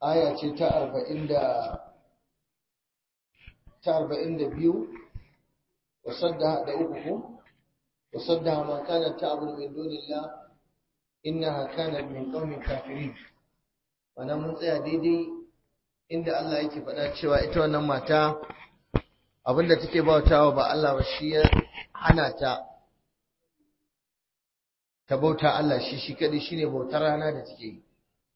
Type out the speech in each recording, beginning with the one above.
aya ce ta arba'in da ta arba'in da biyu wasadda da uku ko wasadda ma kana ta abu min dunillah innaha kanat min qaumin kafirin wannan mun tsaya daidai inda Allah yake faɗa cewa ita wannan mata abinda take bautawa ba Allah ba shi ya hana ta ta bauta Allah shi shi kadai shine bautar rana da take yi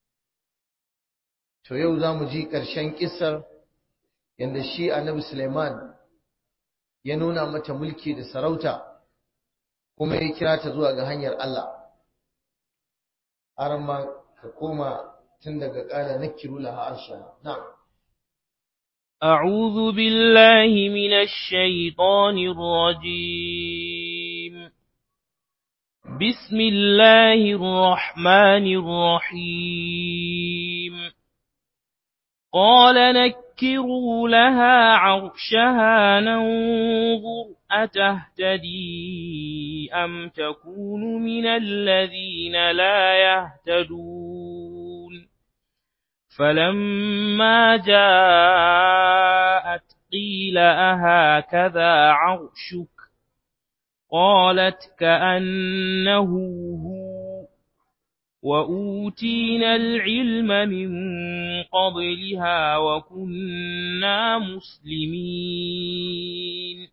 to yau zamu ji ƙarshen kissar yanda shi Annabi Sulaiman ya nuna mata mulki da sarauta kuma ya kira ta zuwa ga hanyar Allah har ma ka koma tun daga ƙala nakiru laha arsha na'am أعوذ بالله من الشيطان الرجيم بسم الله الرحمن الرحيم قال نكروا لها عرشها ننظر أتهتدي أم تكون من الذين لا يهتدون فلما جاءت قيل أهكذا عرشك قالت كأنه هو وأوتينا العلم من قبلها وكنا مسلمين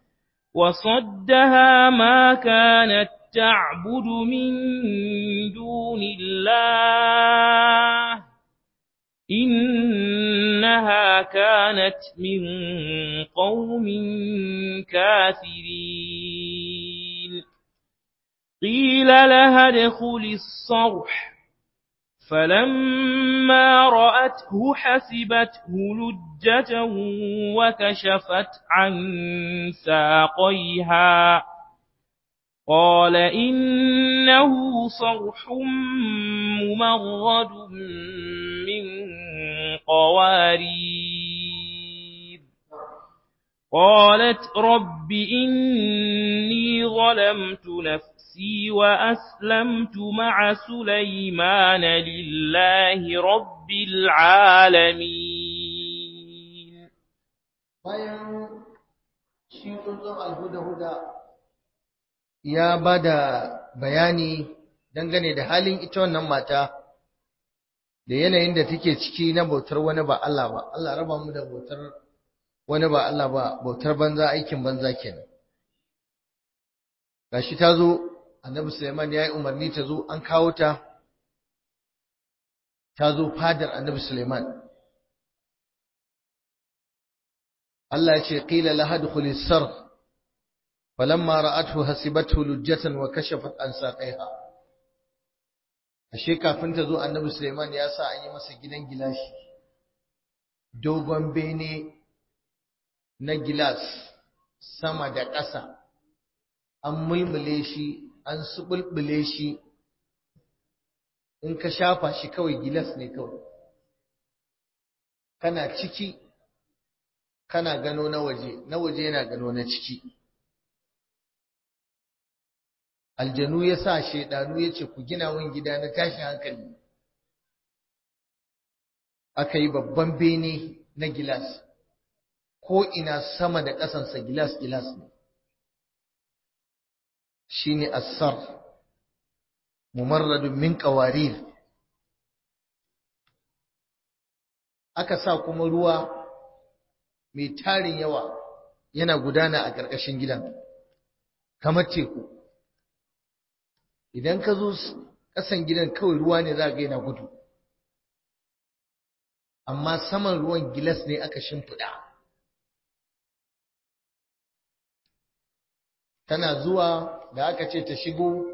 وصدها ما كانت تعبد من دون الله إنها كانت من قوم كافرين قيل لها ادخل الصرح فلما رأته حسبته لجة وكشفت عن ساقيها قال إنه صرح ممرد من قوارير قالت رب إني ظلمت نفسي وأسلمت مع سليمان لله رب العالمين bayan shi tsuntsun alhuda-huda ya ba da bayani dangane da halin ita wannan mata da yanayin da take ciki na bautar wani ba Allah ba Allah raba mu da bautar wani ba Allah ba bautar banza aikin banza kenan gashi ta zo annabi Sulaiman ya yi umarni ta zo an kawo ta ta zo fadar annabi Sulaiman Allah ya ce qila laha dukhulis sarh falamma ra'athu hasibathu lujjatan wa kashafat an saqiha ashe kafin ta zo annabi Sulaiman ya sa an yi masa gidan gilashi dogon bene na gilas sama da ƙasa an mulmule shi an subulbule shi in ka shafa shi kawai gilas ne kawai kana ciki kana gano na waje na waje yana gano na ciki aljanu ya sa shaidanu ya ce ku gina wani gida na tashin hankali aka yi babban bene na gilas ko ina sama da ƙasansa gilas gilas ne shine assar mumarradun min qawarir aka sa kuma ruwa mai tarin yawa yana gudana a ƙarƙashin gidan kamar teku idan ka zo ƙasan gidan kawai ruwa ne za ga yana gudu amma saman ruwan gilas ne aka shimfiɗa tana zuwa da aka ce ta shigo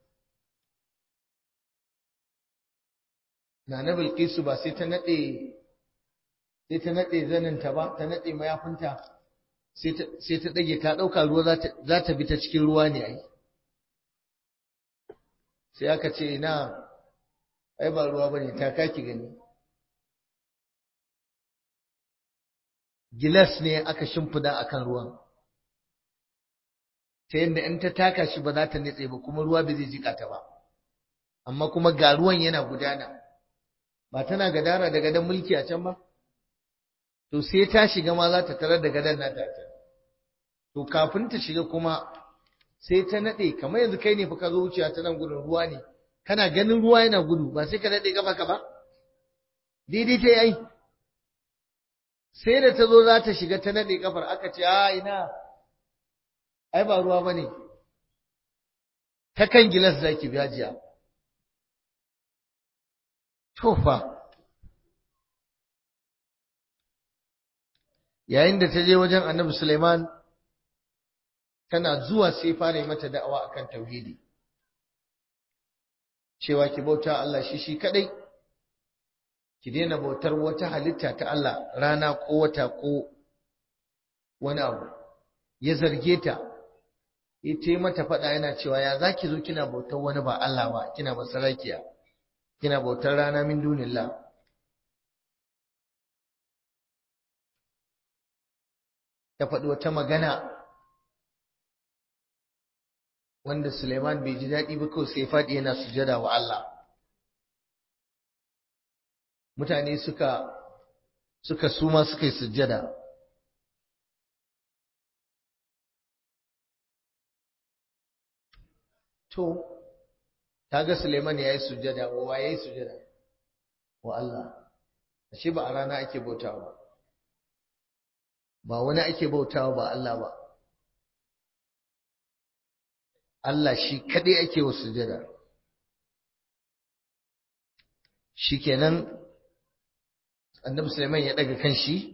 na na bilkisu ba sai ta naɗe sai ta naɗe zaninta ba ta naɗe mayafinta sai ta ɗage ta ɗauka ruwa za ta bi ta cikin ruwa ne ai sai aka ce na ai ba ruwa ba ne ta kaki gani gilas ne aka shimfida akan ruwan ta yadda in ta taka shi ba za ta nitse ba kuma ruwa ba zai jika ta ba amma kuma ga ruwan yana gudana ba tana gadara da gadon mulki a can ba to sai ta shiga ma za ta tarar da gadon nata a can to kafin ta shiga kuma sai ta nade kamar yanzu kai ne fa ka zo wuciya ta nan gudun ruwa ne kana ganin ruwa yana gudu ba sai ka nade kafa ka ba daidai ta yi sai da ta zo za ta shiga ta nade kafar aka ce a ina ai ba ruwa bane ta kan gilas zaki biya jiya to fa yayin da ta je wajen annabi Suleiman tana zuwa sai fara yi mata da'awa akan tauhidi cewa ki bauta Allah shi shi kadai ki daina bautar wata halitta ta Allah rana ko wata ko wani abu ya zarge ta ita mata faɗa yana cewa ya zaki zo kina bautar wani ba Allah ba kina masarakiya kina bautar rana min dunillah ta faɗi wata magana wanda Suleiman bai ji daɗi ba kawai sai faɗi yana sujada wa Allah mutane suka suka suma suka yi sujada to ga Suleiman ya yi sujada wa ya yi sujada wa Allah ashe ba a rana ake bautawa ba wani ake bautawa ba Allah ba Allah shi kaɗai ake wa sujada shikenan annabi Sulaiman ya daga kan shi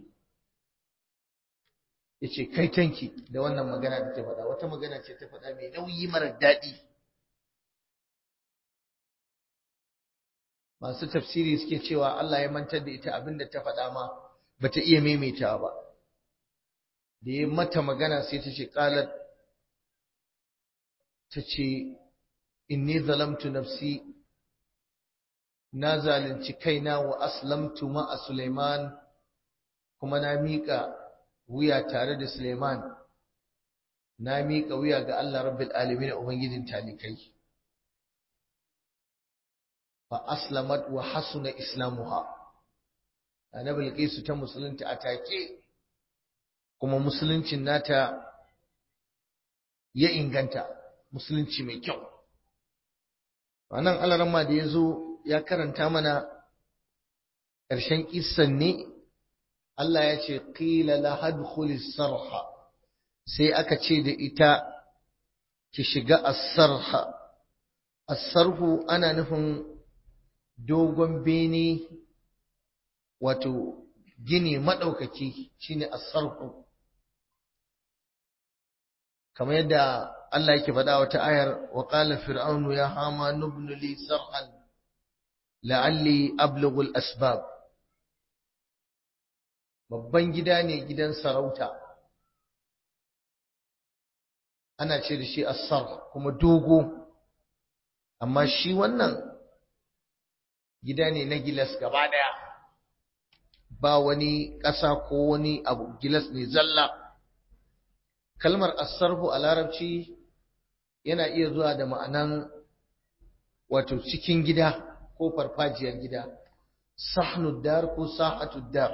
yace kai tanki da wannan magana da ta faɗa wata magana ce ta faɗa mai nauyi mara daɗi masu tafsiri suke cewa Allah ya mantar da ita abinda ta faɗa ma bata iya maimaitawa ba da ya mata magana sai ta ce qalat ta ce inni zalamtu nafsi na zalunci kaina wa aslamtu ma'a Suleiman kuma na miƙa wuya tare da Suleiman na miƙa wuya ga Allah rabbil alamin ubangijin talikai fa aslamat wa hasuna islamuha annabi Bilqisu ta musulunta a take kuma musuluncin nata ya inganta musulunci mai kyau wannan alaramma da ya zo ya karanta mana ƙarshen kissan ne Allah ya ce qila la hadkhulis sarha sai aka ce da ita ki shiga as-sarha as-sarhu ana nufin dogon bene wato gini madaukaki shine as-sarhu kamar yadda Allah yake faɗa wata ayar wa qala fir'aunu ya hama nubnu li sarhan la'alli ablughu al-asbab babban gida ne gidan sarauta ana ce da shi as-sarh kuma dogo amma shi wannan gida ne na gilas gaba daya ba wani ƙasa ko wani abu gilas ne zalla kalmar as-sarhu a larabci yana iya zuwa da ma'anan wato cikin gida ko farfajiyar gida sahnud dar ko sahatud dar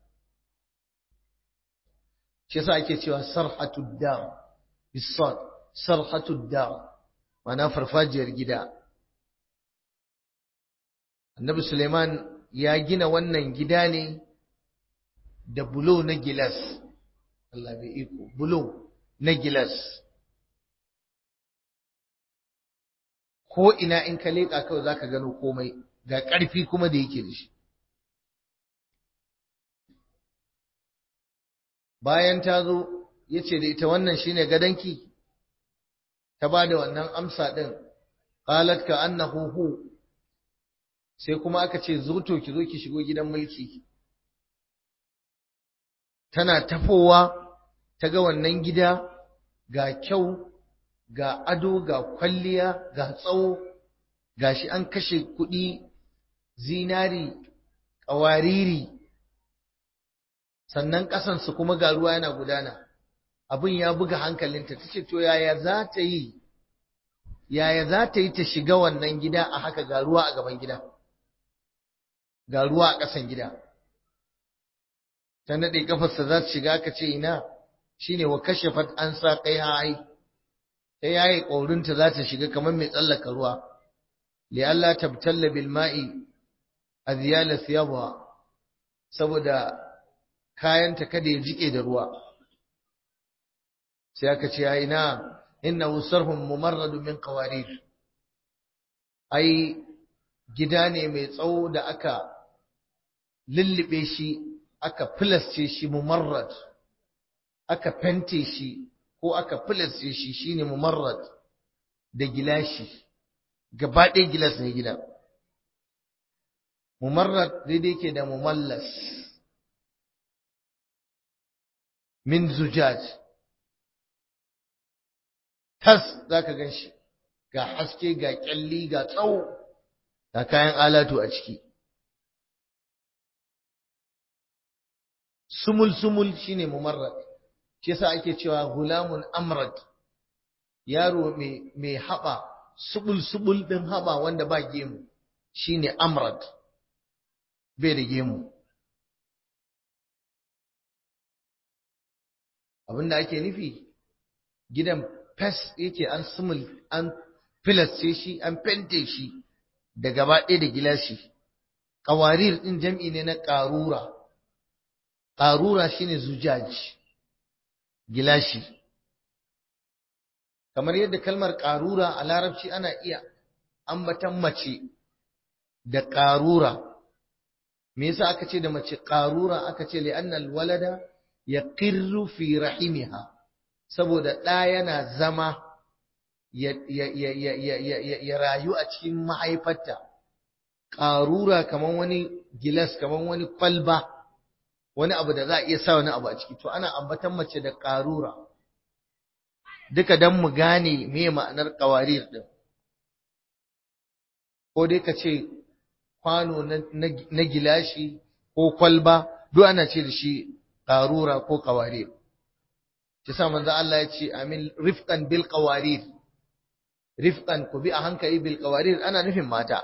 shi yasa ake cewa sarhatud dar bisad sarhatud dar ma'ana farfajiyar gida annabi suleiman ya gina wannan gida ne da bulo na gilas Allah bai iko bulo na gilas ko ina in ka leƙa kawai zaka gano komai ga ƙarfi kuma da yake da shi bayan ta zo ya ce da ita wannan shine gadanki ta ba da wannan amsa ɗin qalat ka annahu hu sai kuma aka ce zo to ki zo ki shigo gidan mulki tana tafowa ta ga wannan gida ga kyau ga ado ga kwalliya ga tsawo gashi an kashe kuɗi zinari ƙawariri sannan ƙasansu kuma ga ruwa yana gudana abin ya buga hankalinta ta ce to yaya za ta yi yaya za ta yi ta shiga wannan gida a haka ga ruwa a gaban gida ga ruwa a ƙasan gida ta naɗe kafarsa za su shiga aka ce ina shine wa kashafat an sa kai hai ta yayi ƙaurinta za ta shiga kamar mai tsallaka ruwa li'alla tabtalla bil ma'i azyala thiyabaha saboda kayanta kada ya jike da ruwa sai aka ce ai na innahu sarhun mumarrad min qawarir ai gida ne mai tsawo da aka lullube shi aka filasce shi mumarrad aka fente shi ko aka filasce shi shine mumarrad da gilashi gaba ɗaya gilas ne gida mumarrad daidai ke da mumallas min zujaj tas zaka gan shi ga haske ga kyalli ga tsawo ga kayan alatu a ciki sumul-sumul shine mumarrad shi yasa ake cewa gulamun amrad yaro mai haɓa subul-subul ɗin haɓa wanda ba gemu shine amrad bai da gemu abinda ake nufi gidan fes yake an sumul an filasce shi an fente shi da gaba ɗaya da gilashi ƙawarir ɗin jam'i ne na ƙarura ƙarura shine zujaj gilashi kamar yadda kalmar ƙarura a larabci ana iya ambatan mace da ƙarura me yasa aka ce da mace ƙarura aka ce li'annal walada yaqirru fi rahimiha saboda ɗa yana zama ya rayu a cikin mahaifarta ƙarura kamar wani gilas kamar wani kwalba wani abu da za a iya sa wani abu a ciki to ana ambatan mace da ƙarura duka don mu gane me ma'anar ƙawarir ɗin ko dai ka ce kwano na gilashi ko kwalba duk ana ce da shi ƙarura ko ƙawarir shi sa manzo Allah ya ce amin rifqan bil qawarir rifqan ku bi a hankali bil qawarir ana nufin mata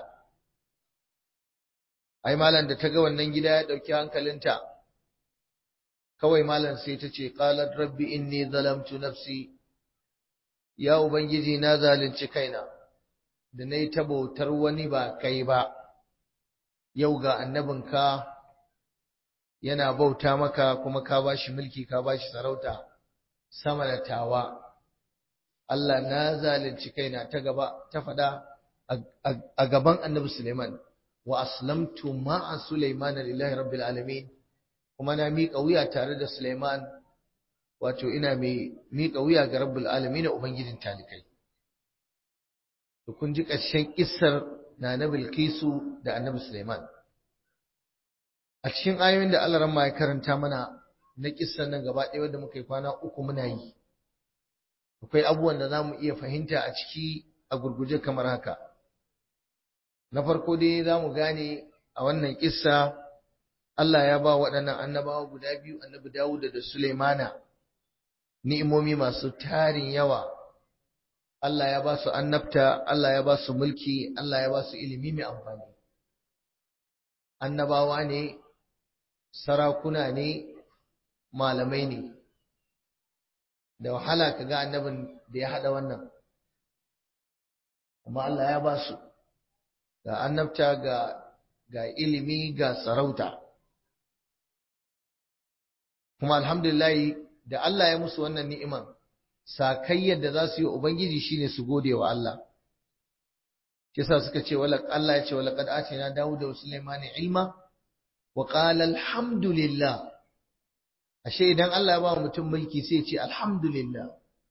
ai malam da ta ga wannan gida ya dauki hankalinta kawai malam sai ta ce qalat rabbi inni zalamtu nafsi ya ubangiji na zalunci kaina da nayi ta bautar wani ba kai ba yau ga annabinka yana bauta maka kuma ka bashi mulki ka bashi sarauta sama da tawa Allah na zalunci kaina ta gaba ta fada a gaban annabi Suleiman wa aslamtu ma'a Sulaiman lillahi rabbil alamin kuma na miƙa wuya tare da Suleiman wato ina mai miƙa wuya ga rabbul alamin ubangijin talikai to kun ji ƙarshen kissar na nabil Bilkisu da annabi Suleiman a cikin ayoyin da Allah ramma ya karanta mana na kissan nan gaba ɗaya wanda muka yi kwana uku muna yi akwai abubuwan da za mu iya fahimta a ciki a gurguje kamar haka na farko dai za mu gane a wannan kissa Allah ya ba waɗannan annabawa guda biyu annabi Dawud da Sulaimana ni'imomi masu tarin yawa Allah ya ba su annabta Allah ya ba su mulki Allah ya ba su ilimi mai amfani annabawa ne sarakuna ne malamai ne da wahala ka ga annabin da ya haɗa wannan amma Allah ya ba su ga annabta ga ga ilimi ga sarauta kuma alhamdulillah da Allah ya musu wannan ni'iman sakayyar da za su yi ubangiji shine su gode wa Allah kisa suka ce wala Allah ya ce wala qad atina Dawuda wa Sulaiman ilma wa qala alhamdulillah ashe idan Allah ya ba mutum mulki sai ya ce alhamdulillah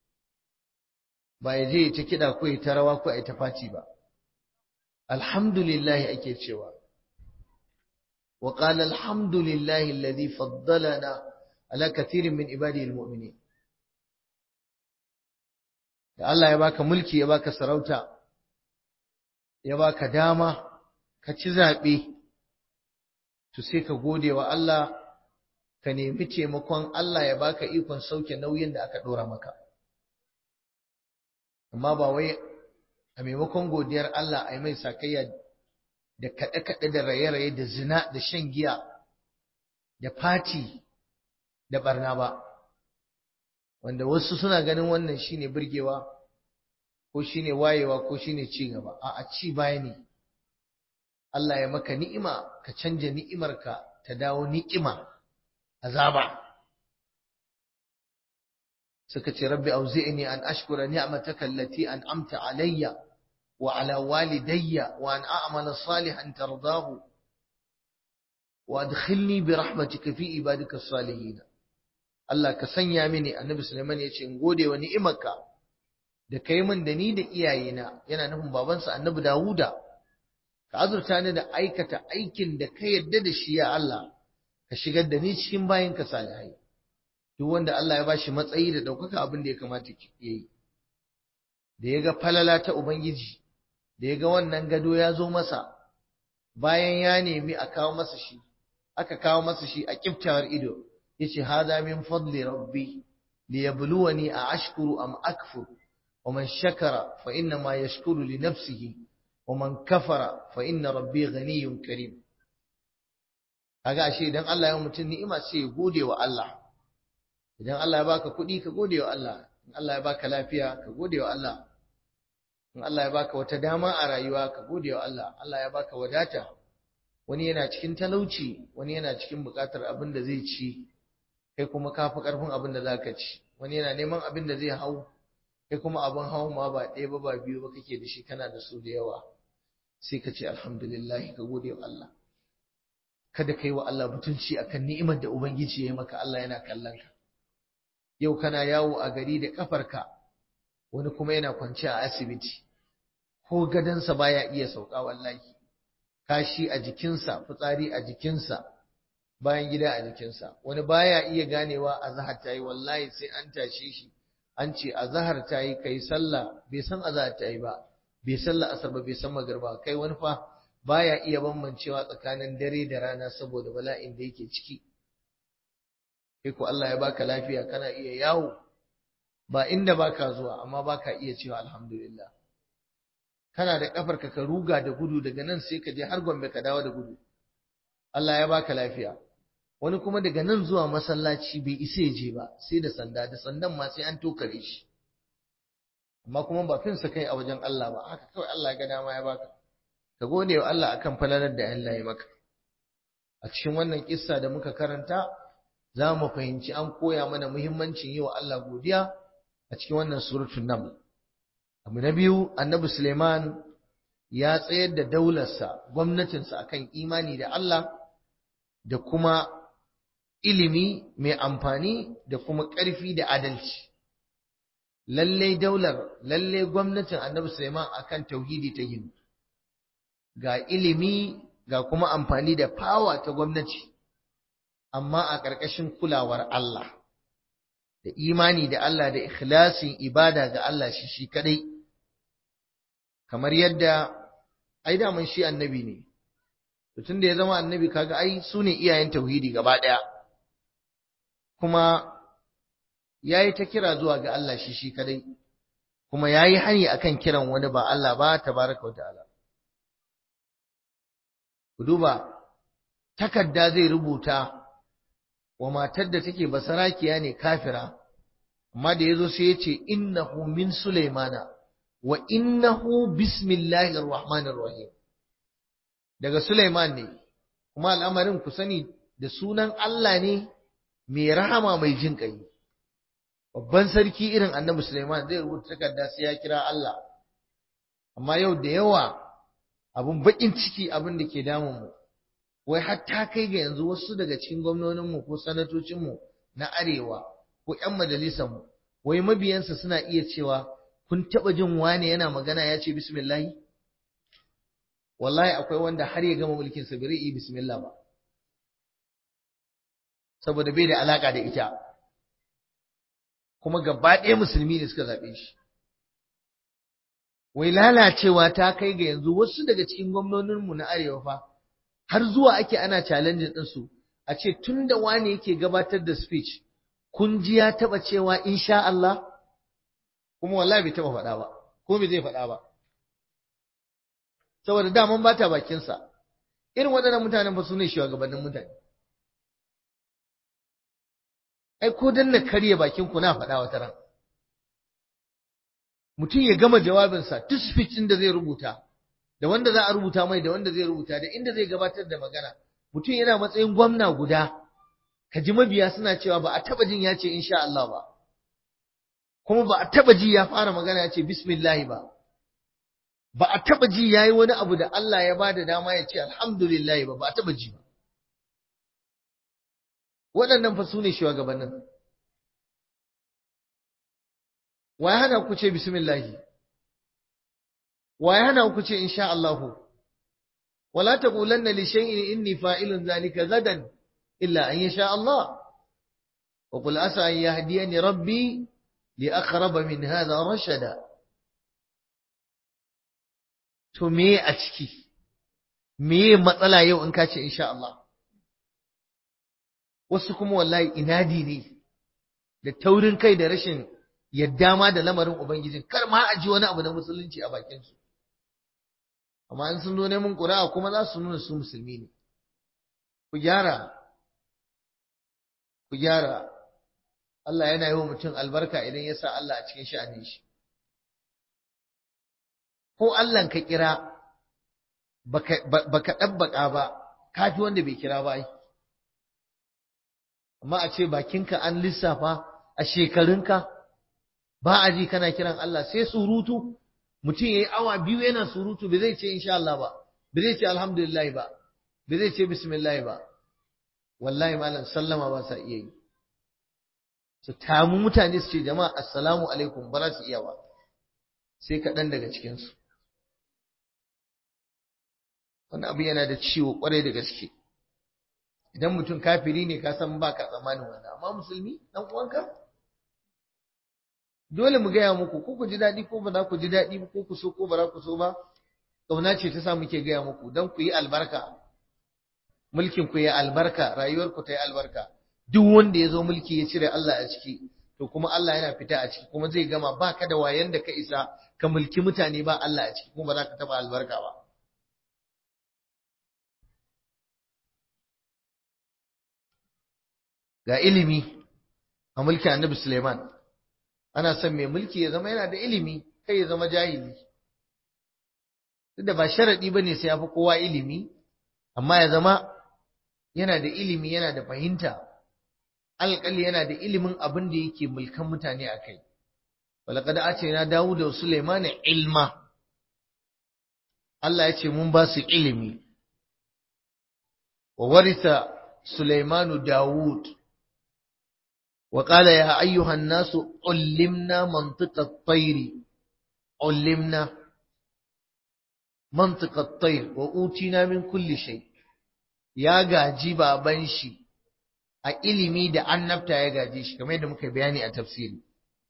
ba ya je ta kida ko ta rawa ko ta faci ba alhamdulillah ake cewa wa qala alhamdulillah alladhi faddalana ala kathirin min ibadihi almu'minin da Allah ya baka mulki ya baka sarauta ya baka dama ka ci zaɓe to sai ka gode wa Allah ka nemi taimakon Allah ya baka ikon sauke nauyin da aka ɗora maka amma ba wai a maimakon godiyar Allah a yi mai sakayya da kaɗe-kaɗe da raye-raye da zina da shan giya da fati da barna ba wanda wasu suna ganin wannan shine burgewa ko shine wayewa ko shine ci gaba a ci baya ne Allah ya maka ni'ima ka canja ni'imarka ta dawo ni'ima azaba suka ce rabbi auzi'ni an ashkura ni'mataka allati an'amta alayya wa ala walidayya wa an a'mala salihan tardahu wa adkhilni bi rahmatika fi ibadika as-salihin Allah ka sanya mini annabi Sulaiman ya ce in gode wa ni'imarka da kai min da ni da iyayena yana nufin babansa annabi Dawuda ka azurta ni da aikata aikin da ka yarda da shi ya Allah ka shigar da ni cikin bayinka salihai duk wanda Allah ya bashi matsayi da ɗaukaka abin da ya kamata ya yi da ya ga falala ta Ubangiji da ya ga wannan gado ya zo masa bayan ya nemi a kawo masa shi aka kawo masa shi a kiftawar ido yace hada min fadli rabbi liyabluwani a ashkuru am akfur wa man shakara fa inna ma yashkuru li nafsihi wa man kafara fa inna rabbi ghaniyyun karim kaga ashe idan Allah ya mutum ni'ima sai ya gode wa Allah idan Allah ya baka kuɗi ka gode wa Allah in Allah ya baka lafiya ka gode wa Allah in Allah ya baka wata dama a rayuwa ka gode wa Allah Allah ya baka wadata wani yana cikin talauci wani yana cikin buƙatar abin da zai ci kai kuma ka fi ƙarfin abin da zaka ci wani yana neman abin da zai hau kai kuma abin hau ma ba ɗaya ba ba biyu ba kake da shi kana da su da yawa sai ka ce alhamdulillah ka gode wa Allah kada kai wa Allah mutunci akan ni'imar da ubangiji ya yi maka Allah yana kallon ka yau kana yawo a gari da kafarka wani kuma yana kwance a asibiti ko gadansa baya iya sauka wallahi kashi a jikinsa fitsari a jikinsa bayan gida a jikinsa wani baya iya ganewa a zahar ta yi wallahi sai an tashe shi an ce a zahar ta yi kai sallah bai san a zahar ta yi ba bai sallah asar ba bai san magarba kai wani fa baya iya bambancewa tsakanin dare da rana saboda bala'in da yake ciki kai ko Allah ya baka lafiya kana iya yawo ba inda baka zuwa amma baka iya cewa alhamdulillah kana da kafarka ka ruga da gudu daga nan sai ka je har Gombe ka dawo da gudu Allah ya baka lafiya wani kuma daga nan zuwa masallaci bai isa ya je ba sai da sanda da sandan ma sai an tokare shi amma kuma ba finsa kai a wajen Allah ba haka kawai Allah ya ga dama ya baka ka gode wa Allah akan falalar da Allah ya maka a cikin wannan kissa da muka karanta za mu fahimci an koya mana muhimmancin yi wa Allah godiya a cikin wannan suratul naml abu na biyu annabi Suleiman ya tsayar da daularsa gwamnatinsa akan imani da Allah da kuma ilimi mai amfani da kuma ƙarfi da adalci lalle daular lalle gwamnatin annabi Suleiman akan tauhidi ta gini ga ilimi ga kuma amfani da fawa ta gwamnati amma a ƙarƙashin kulawar Allah da imani da Allah da ikhlasin ibada ga Allah shi shi kadai kamar yadda ai daman shi annabi ne tun da ya zama annabi kaga ai su ne iyayen tauhidi gaba ɗaya kuma ya yi ta kira zuwa ga Allah shi shi kadai kuma ya yi hani akan kiran wani ba Allah ba tabaraka wa ta'ala ku duba takarda zai rubuta wa matar da take basarakiya ne kafira amma da yazo sai yace innahu min sulaimana wa innahu bismillahir rahmanir rahim daga sulaiman ne kuma al'amarin ku sani da sunan Allah ne mai rahama mai jin kai babban sarki irin annabi sulaiman zai rubuta takarda sai ya kira Allah amma yau da yawa abun bakin ciki abin da ke damun mu wai hatta kai ga yanzu wasu daga cikin gwamnoninmu ko sanatocinmu na arewa ko 'yan majalisarmu wai mabiyansa suna iya cewa kun taɓa jin wane yana magana ya ce bismillahi wallahi akwai wanda har ya gama mulkinsa bai yi bismillah ba saboda bai da alaka da ita kuma gaba ɗaya musulmi ne suka zaɓe shi wai lalacewa ta kai ga yanzu wasu daga cikin gwamnoninmu na arewa fa har zuwa ake ana challenging ɗinsu a ce tun da wani yake gabatar da speech kun ji ya taɓa cewa insha Allah kuma wallahi bai taɓa faɗa ba ko bai zai faɗa ba saboda daman bata bakinsa irin waɗannan mutanen ba su ne shugabannin mutane ai ko dan na karye bakin ku na faɗa wata ran mutum ya gama jawabinsa duk speech da zai rubuta da wanda za a rubuta mai da wanda zai rubuta da inda zai gabatar da magana mutum yana matsayin gwamna guda ka ji mabiya suna cewa ba a taba jin ya ce insha Allah ba kuma ba a taba ji ya fara magana ya ce bismillah ba ba a taba ji yayi wani abu da Allah ya bada dama ya ce alhamdulillah ba ba a taba ji ba waɗannan fa su ne shugabannin wa ya hana ku ce bismillah wa ya hana ku ce insha Allah wala taqulanna li shay'in inni fa'ilun zalika gadan illa an yasha Allah wa qul asa an yahdiyani rabbi li aqrab min hadha rashada to me a ciki me matsala yau in ka ce insha Allah wasu kuma wallahi inadi ne da taurin kai da rashin yadda ma da lamarin ubangijin kar ma a ji wani abu na musulunci a bakin su amma in sun zo neman ƙuri'a kuma za su nuna su musulmi ne ku gyara ku gyara Allah yana yi wa mutum albarka idan ya sa Allah a cikin sha'anin shi ko Allah ka kira baka ɗabbaƙa ba kafi wanda bai kira ba amma a ce bakinka an lissafa a shekarunka ba a ji kana kiran Allah sai surutu mutum yayi awa biyu yana surutu bai zai ce insha Allah ba bai zai ce alhamdulillah ba bai zai ce bismillah ba wallahi malam sallama ba sa iya yi su tamu mutane su ce jama'a assalamu alaikum ba za su iya ba sai kaɗan daga cikinsu wani abu yana da ciwo kwarai da gaske idan mutum kafiri ne ka san baka tsammanin wannan amma musulmi dan uwanka dole mu gaya muku ko ku ji daɗi ko ba za ku ji daɗi ba ko ku so ko ba za ku so ba ƙauna ce ta sa muke gaya muku don ku yi albarka mulkin ku yi albarka rayuwar ku ta yi albarka duk wanda ya zo mulki ya cire Allah a ciki to kuma Allah yana fita a ciki kuma zai gama ba ka da wayan da ka isa ka mulki mutane ba Allah a ciki kuma ba za ka taɓa albarka ba ga ilimi a mulkin annabi Suleiman ana son mai mulki ya zama yana da ilimi kai ya zama jahili duk da ba sharadi bane sai ya fi kowa ilimi amma ya zama yana da ilimi yana da fahimta alƙali yana da ilimin abin da yake mulkan mutane a kai walaqad atayna dawuda wa sulaiman ilma Allah ya ce mun ba su ilimi wa warisa sulaimanu dawud وقال يا أيها الناس علمنا منطق الطير علمنا منطق الطير وأوتينا من كل شيء يا gaji baban shi a ilimi da annabta ya gaji shi kamar yadda muka bayani a tafsiri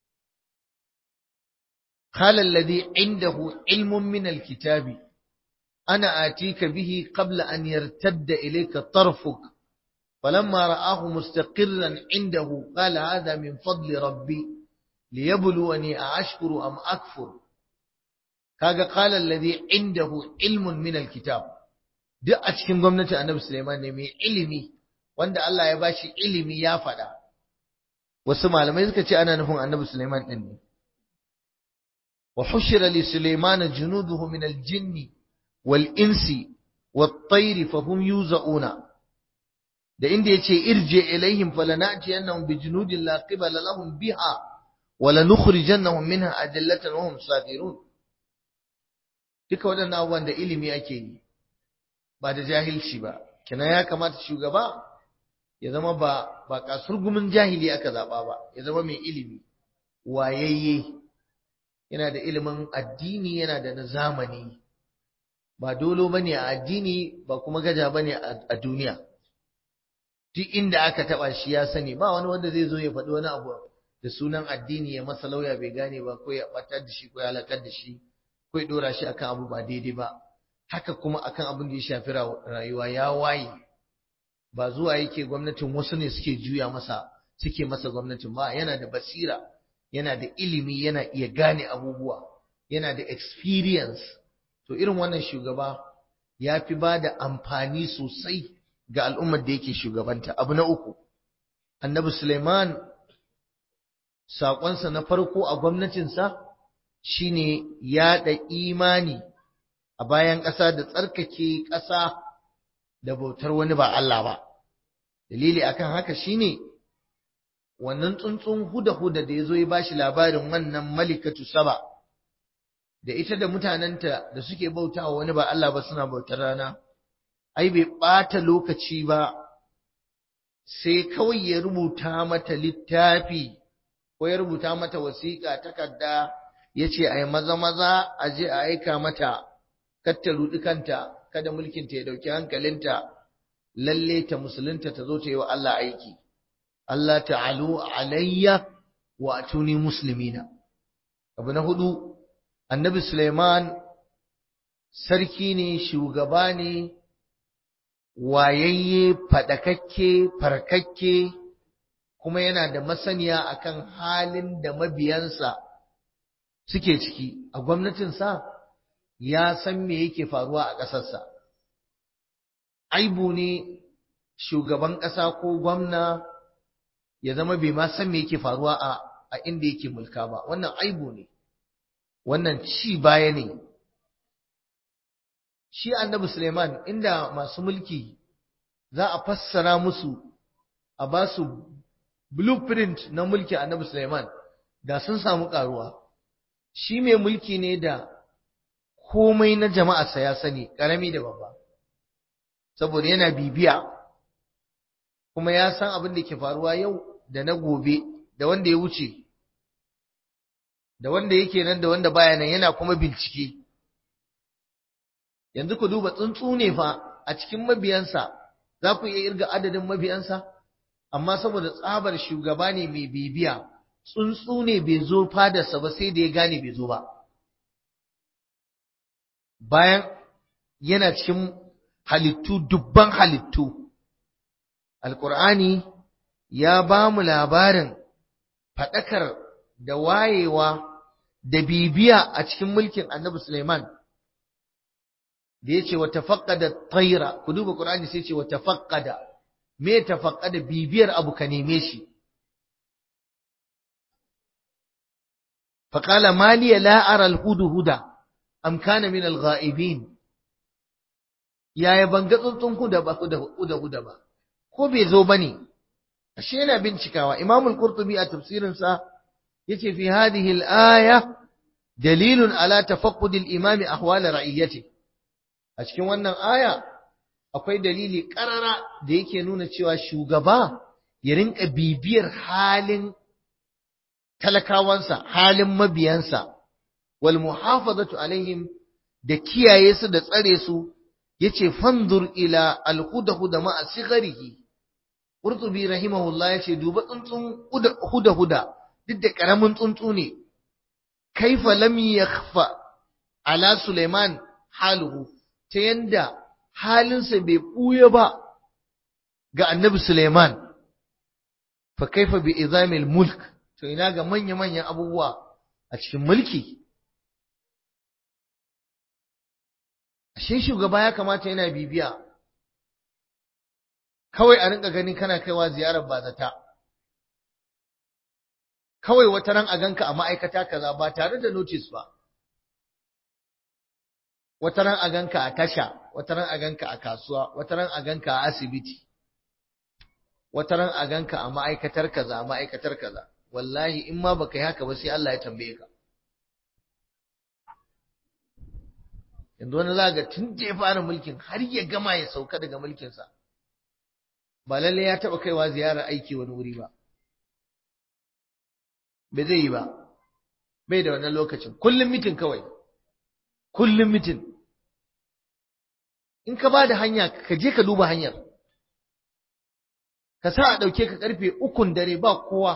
قال الذي عنده علم من الكتاب أنا آتيك به قبل أن يرتد إليك طرفك فلما رآه مستقرا عنده قال هذا من فضل ربي ليبلوني أأشكر أم أكفر kaga qala alladhi indahu ilmun min alkitab duk a cikin gwamnati annabi Sulaiman ne mai ilimi wanda Allah ya bashi ilimi ya faɗa wasu malamai suka ce ana nufin annabi Sulaiman din ne wa hushira li Sulaiman junuduhu min aljinni wal insi wat tayri fa hum yuzauna da inda yace irje ilaihim falanati annahum bi junudin la qibala lahum biha wa lanukhrijannahum minha adillatan wa hum saghirun duka waɗannan abubuwan da ilimi ake yi ba da jahilci ba kina ya kamata shugaba ya zama ba ba kasurgumin jahili aka zaba ba ya zama mai ilimi wayayye yana da ilimin addini yana da na zamani ba dolo bane a addini ba kuma gaja bane a duniya duk inda aka taba shi ya sani ba wani wanda zai zo ya faɗi wani abu da sunan addini ya masa lauya bai gane ba ko ya batar da shi ko ya halakar da shi ko ya dora shi akan abu ba daidai ba haka kuma akan abin da ya shafi rayuwa ya waye ba zuwa yake gwamnatin wasu ne suke juya masa suke masa gwamnatin ba yana da basira yana da ilimi yana iya gane abubuwa yana da experience to irin wannan shugaba ya fi ba da amfani sosai ga al'ummar da yake shugabanta abu na uku annabi Suleiman saƙonsa na farko a gwamnatinsa shine yaɗa imani a bayan ƙasa da tsarkake ƙasa da bautar wani ba Allah ba dalili akan haka shine wannan tsuntsun huda-huda da ya zo ya bashi labarin wannan malikatu saba da ita da mutanenta da suke bautawa wani ba Allah ba suna bautar rana ai bai ɓata lokaci ba sai kawai ya rubuta mata littafi ko ya rubuta mata wasiƙa takarda ya ce a yi maza-maza a je a aika mata katta ruɗi kanta kada mulkinta ya ɗauki hankalinta lalle ta musulunta ta zo ta yi wa Allah aiki Allah ta'alu alayya wa atuni muslimina abu na hudu annabi Suleiman sarki ne shugaba ne wayayye fadakakke farkakke kuma yana da masaniya akan halin da mabiyansa suke ciki a gwamnatinsa ya san me yake faruwa a ƙasarsa aibu ne shugaban ƙasa ko gwamna ya zama bai ma san me yake faruwa a a inda yake mulka ba wannan aibu ne wannan ci baya ne shi annabi Suleiman inda masu mulki za a fassara musu a ba su blueprint na mulki annabi Suleiman da sun samu karuwa shi mai mulki ne da komai na jama'arsa ya sani karami da babba saboda yana bibiya kuma ya san abin da ke faruwa yau da na gobe da wanda ya wuce da wanda yake nan da wanda baya nan yana kuma bincike yanzu ku duba tsuntsu ne fa a cikin mabiyansa za ku iya irga adadin mabiyansa amma saboda tsabar shugaba ne mai bibiya tsuntsu ne bai zo fadarsa ba sai da ya gane bai zo ba bayan yana cikin halittu dubban halittu alkur'ani ya ba mu labarin faɗakar da wayewa da bibiya a cikin mulkin annabi Suleiman da ya ce wa tafaqqada tayra ku duba Qur'ani sai ce wa tafaqqada me tafaqqada bibiyar abu ka neme shi faqala maliya la ara al-hudhuda am kana min al-ghaibin yaya ban ga tsuntsun huda ba huda huda ba ko bai zo bane ashe yana bincikawa Imam al-Qurtubi a tafsirin sa yace fi hadhihi al-aya dalilun ala tafaqqud al-imam ahwal ra'iyati a cikin wannan aya akwai dalili karara da yake nuna cewa shugaba ya rinka bibiyar halin talakawansa halin mabiyansa wal muhafazatu alaihim da kiyaye su da tsare su yace fanzur ila al-huda ma'a sigharihi Qurtubi rahimahullah yace duba tsuntsun huda huda duk da karamin tsuntsu ne kaifa lam yakhfa ala Sulaiman haluhu ta yanda halinsa bai buya ba ga Annabi Sulaiman fa kaifa bi izamil mulk to ina ga manya manyan abubuwa a cikin mulki ashe shugaba ya kamata yana bibiya kawai a rinka ganin kana kaiwa ziyarar bazata kawai wata ran a ganka a ma'aikata kaza ba tare da notice ba wata ran a ganka a tasha wata ran a ganka a kasuwa wata ran a ganka a asibiti wata ran a ganka a ma'aikatar kaza a ma'aikatar kaza wallahi in ma baka yi haka ba sai Allah ya tambaye ka yanzu wani za ga tun da ya fara mulkin har ya gama ya sauka daga mulkinsa ba lalle ya taɓa kaiwa ziyarar aiki wani wuri ba bai zai yi ba bai da wannan lokacin kullum mitin kawai kullum mitin in ka ba da hanya ka je ka duba hanyar ka sa a ɗauke ka ƙarfe ukun dare ba kowa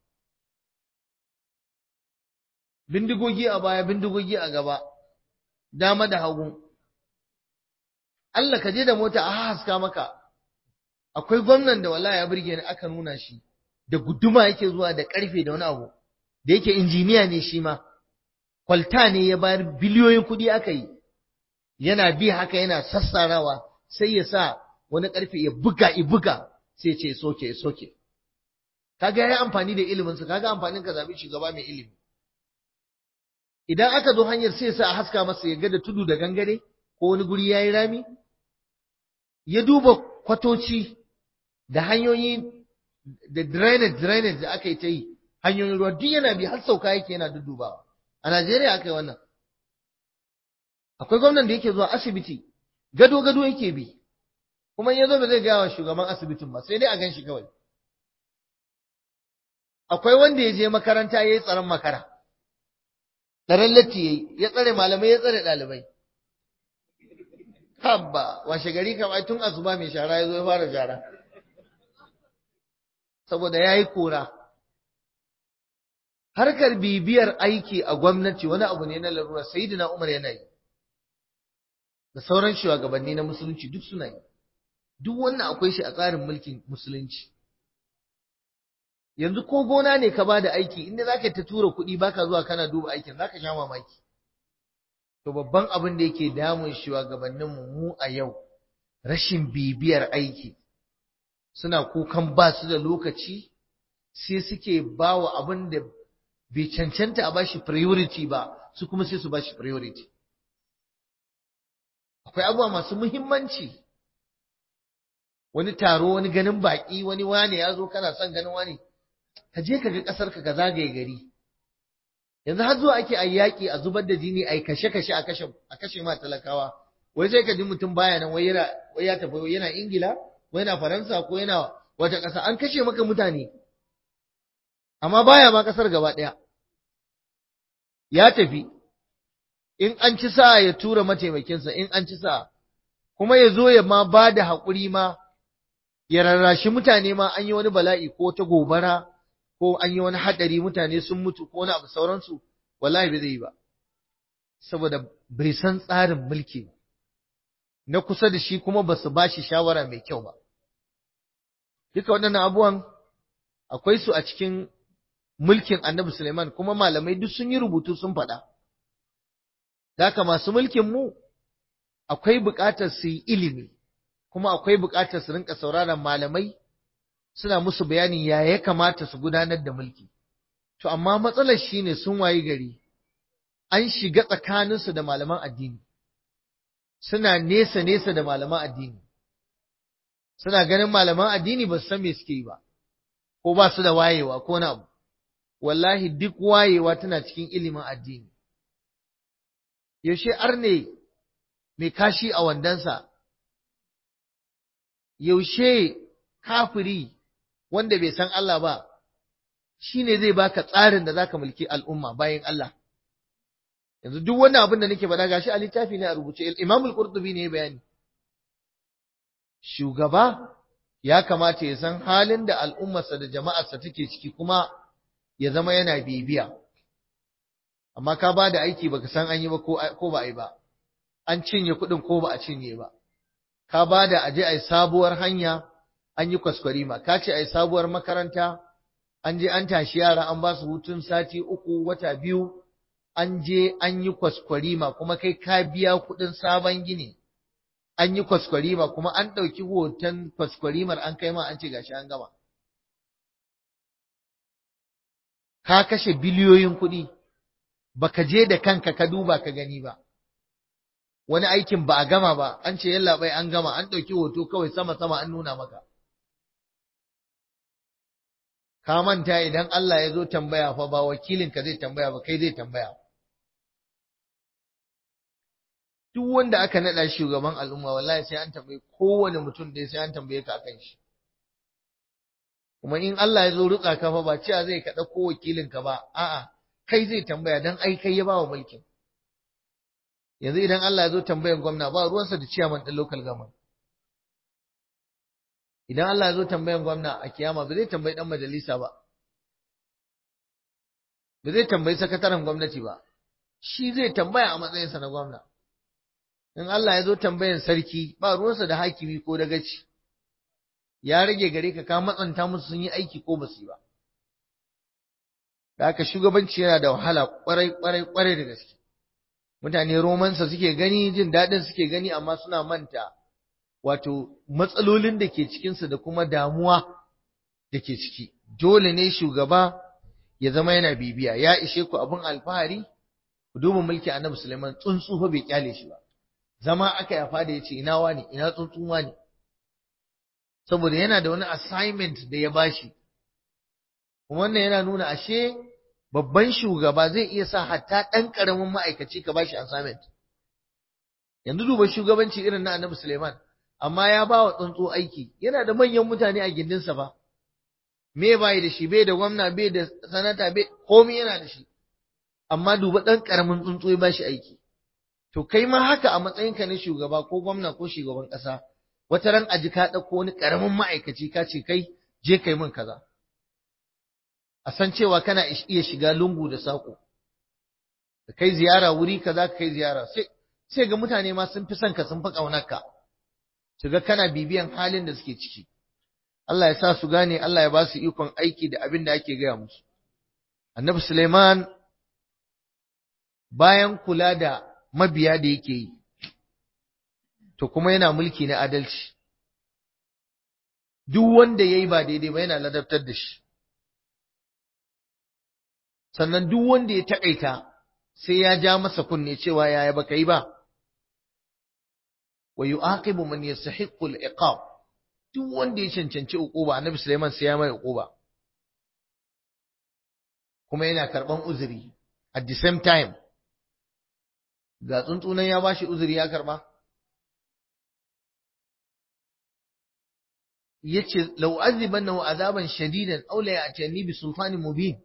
bindigogi a baya bindigogi a gaba dama da hagu Allah ka je da mota a haska maka akwai gwamnan da wallahi ya burge ni aka nuna shi da guduma yake zuwa da karfe da wani abu da yake injiniya ne shi ma kwalta ne ya bayar biliyoyin kuɗi aka yi yana bi haka yana sassarawa sai ya sa wani ƙarfe ya buga i buga sai ce soke ya soke kaga yayi amfani da ilimin sa kaga amfanin ka zabi shugaba mai ilimi idan aka zo hanyar sai sa a haska masa ya ga da tudu da gangare ko wani guri yayi rami ya duba kwatoci da hanyoyi da drainage drainage da aka yi ta yi hanyoyin ruwa duk yana bi har sauka yake yana duddubawa a Najeriya aka yi wannan akwai gwamnan da yake zuwa asibiti gado gado yake bi kuma in yazo ba zai gaya wa shugaban asibitin ba sai dai a ganshi kawai akwai wanda ya je makaranta ya yi tsaron makara tsaron latti ya yi ya tsare malamai ya tsare ɗalibai habba washe gari kam ai tun asuba mai shara ya zo ya fara shara saboda ya yi kora harkar bibiyar aiki a gwamnati wani abu ne na larura sayyidina umar yana yi da sauran shugabanni na musulunci duk suna yi duk wannan akwai shi a tsarin mulkin musulunci yanzu ko gona ne ka bada aiki inda zaka ta tura kuɗi baka zuwa kana duba aikin zaka sha mamaki to babban abin da yake damun shugabannin mu mu a yau rashin bibiyar aiki suna kukan ba su da lokaci sai suke bawa abin da bai cancanta a bashi priority ba su kuma sai su bashi priority akwai abubuwa masu muhimmanci wani taro wani ganin baki wani wane ya zo kana son ganin wani ka je ka ga ƙasar ka ka zagaye gari yanzu har zuwa ake a yaƙi a zubar da jini a kashe kashe a kashe a kashe ma talakawa wai sai ka ji mutum baya nan wai yana wai ya tafi yana Ingila ko yana Faransa ko yana wata ƙasa an kashe maka mutane amma baya ma ƙasar gaba ɗaya ya tafi in an ci sa ya tura mataimakinsa in an ci sa kuma ya zo ya ma ba da haƙuri ma ya rarrashi mutane ma an yi wani bala'i ko ta gobara ko an yi wani haɗari mutane sun mutu ko wani abu sauransu wallahi bai zai yi ba saboda bai san tsarin mulki ba na kusa da shi kuma ba su ba shi shawara mai kyau ba duka waɗannan abubuwan akwai su a cikin mulkin annabi Suleiman kuma malamai duk sun yi rubutu sun faɗa Daka masu mulkin mu akwai buƙatar su yi ilimi kuma akwai buƙatar su rinka sauraron malamai suna musu bayanin ya ya kamata su gudanar da mulki to amma matsalar shine sun wayi gari an shiga tsakaninsu da malaman addini suna nesa nesa da malaman addini suna ganin malaman addini ba su san me suke yi ba ko ba su da wayewa ko na abu wallahi duk wayewa tana cikin ilimin addini yaushe arne mai kashi a wandansa yaushe kafiri wanda bai san Allah ba shine zai baka tsarin da zaka mulki al'umma bayan Allah yanzu duk wannan abin da nake faɗa gashi a littafi ne a rubuce Imam al-Qurtubi ne bayani shugaba ya kamata ya san halin da al'ummarsa da jama'arsa take ciki kuma ya zama yana bibiya amma ka ba da aiki baka san an yi ba ko ba a yi ba an cinye kuɗin ko ba a cinye ba ka ba da aje a yi sabuwar hanya an yi kwaskwarima ka ce a yi sabuwar makaranta an je an tashi yara an ba su hutun sati uku wata biyu an je an yi kwaskwarima kuma kai ka biya kuɗin sabon gini an yi kwaskwarima kuma an ɗauki hoton kwaskwarimar an kai ma an ce gashi an gama ka kashe biliyoyin kuɗi baka je da kanka ka duba ka gani ba wani aikin ba a gama ba an ce yalla bai an gama an ɗauki hoto kawai sama sama an nuna maka ka manta idan Allah ya zo tambaya fa ba wakilinka zai tambaya ba kai zai tambaya duk wanda aka naɗa shugaban al'umma wallahi sai an tambaye kowane mutum da sai an tambaye ka akan shi kuma in Allah ya zo rutsa ka fa ba cewa zai ka ɗauko wakilinka ba a'a kai zai tambaya dan ai kai ya bawa mulkin yanzu idan Allah ya zo tambayan gwamna ba ruwansa da ciyaman ɗin local government idan Allah ya zo tambayan gwamna a kiyama ba zai tambayi ɗan majalisa ba ba zai tambayi sakataren gwamnati ba shi zai tambaya a matsayinsa na gwamna in Allah ya zo tambayan sarki ba ruwansa da hakimi ko da gaci ya rage gare ka ka matsanta musu sun yi aiki ko ba su yi ba da haka shugabanci yana da wahala kwarai kwarai kwarai da gaske mutane romansa suke gani jin daɗin suke gani amma suna manta wato matsalolin da ke cikinsu da kuma damuwa da ke ciki dole ne shugaba ya zama yana bibiya ya ishe ku abin alfahari ku duba mulki annabi Sulaiman tsuntsu fa bai kyale shi ba zama aka yafa da yace ina wani ina tsuntsun wani saboda yana da wani assignment da ya bashi kuma wannan yana nuna ashe babban shugaba zai iya sa hatta ɗan ƙaramin ma'aikaci ka bashi assignment yanzu duba shugabanci irin na annabi Suleiman amma ya ba wa tsuntsu aiki yana da manyan mutane a gindinsa ba me bai da shi bai da gwamna bai da sanata bai komai yana da shi amma duba ɗan ƙaramin tsuntsu ya bashi aiki to kai ma haka a matsayinka na shugaba ko gwamna ko shugaban ƙasa wata ran aji ka ɗauko wani ƙaramin ma'aikaci ka ce kai je kai min kaza a san cewa kana iya shiga lungu da saƙo ka kai ziyara wuri kaza ka kai ziyara sai sai ga mutane ma sun fi son ka sun fi ƙaunarka su ga kana bibiyan halin da suke ciki Allah ya sa su gane Allah ya ba su ikon aiki da abin da ake gaya musu annabi Suleiman bayan kula da mabiya da yake yi to kuma yana mulki na adalci duk wanda yayi ba daidai ba yana ladabtar da shi sannan duk wanda ya takaita sai ya ja masa kunne cewa yaya baka yi ba wa yu'aqibu man yastahiqqu al-iqab duk wanda ya cancanci uquba annabi Sulaiman sai ya mai uquba kuma yana karban uzuri at the same time ga tsuntsunan ya bashi uzuri ya karba yace law azibannahu azaban shadidan aw la ya'tini bi sultanin mubin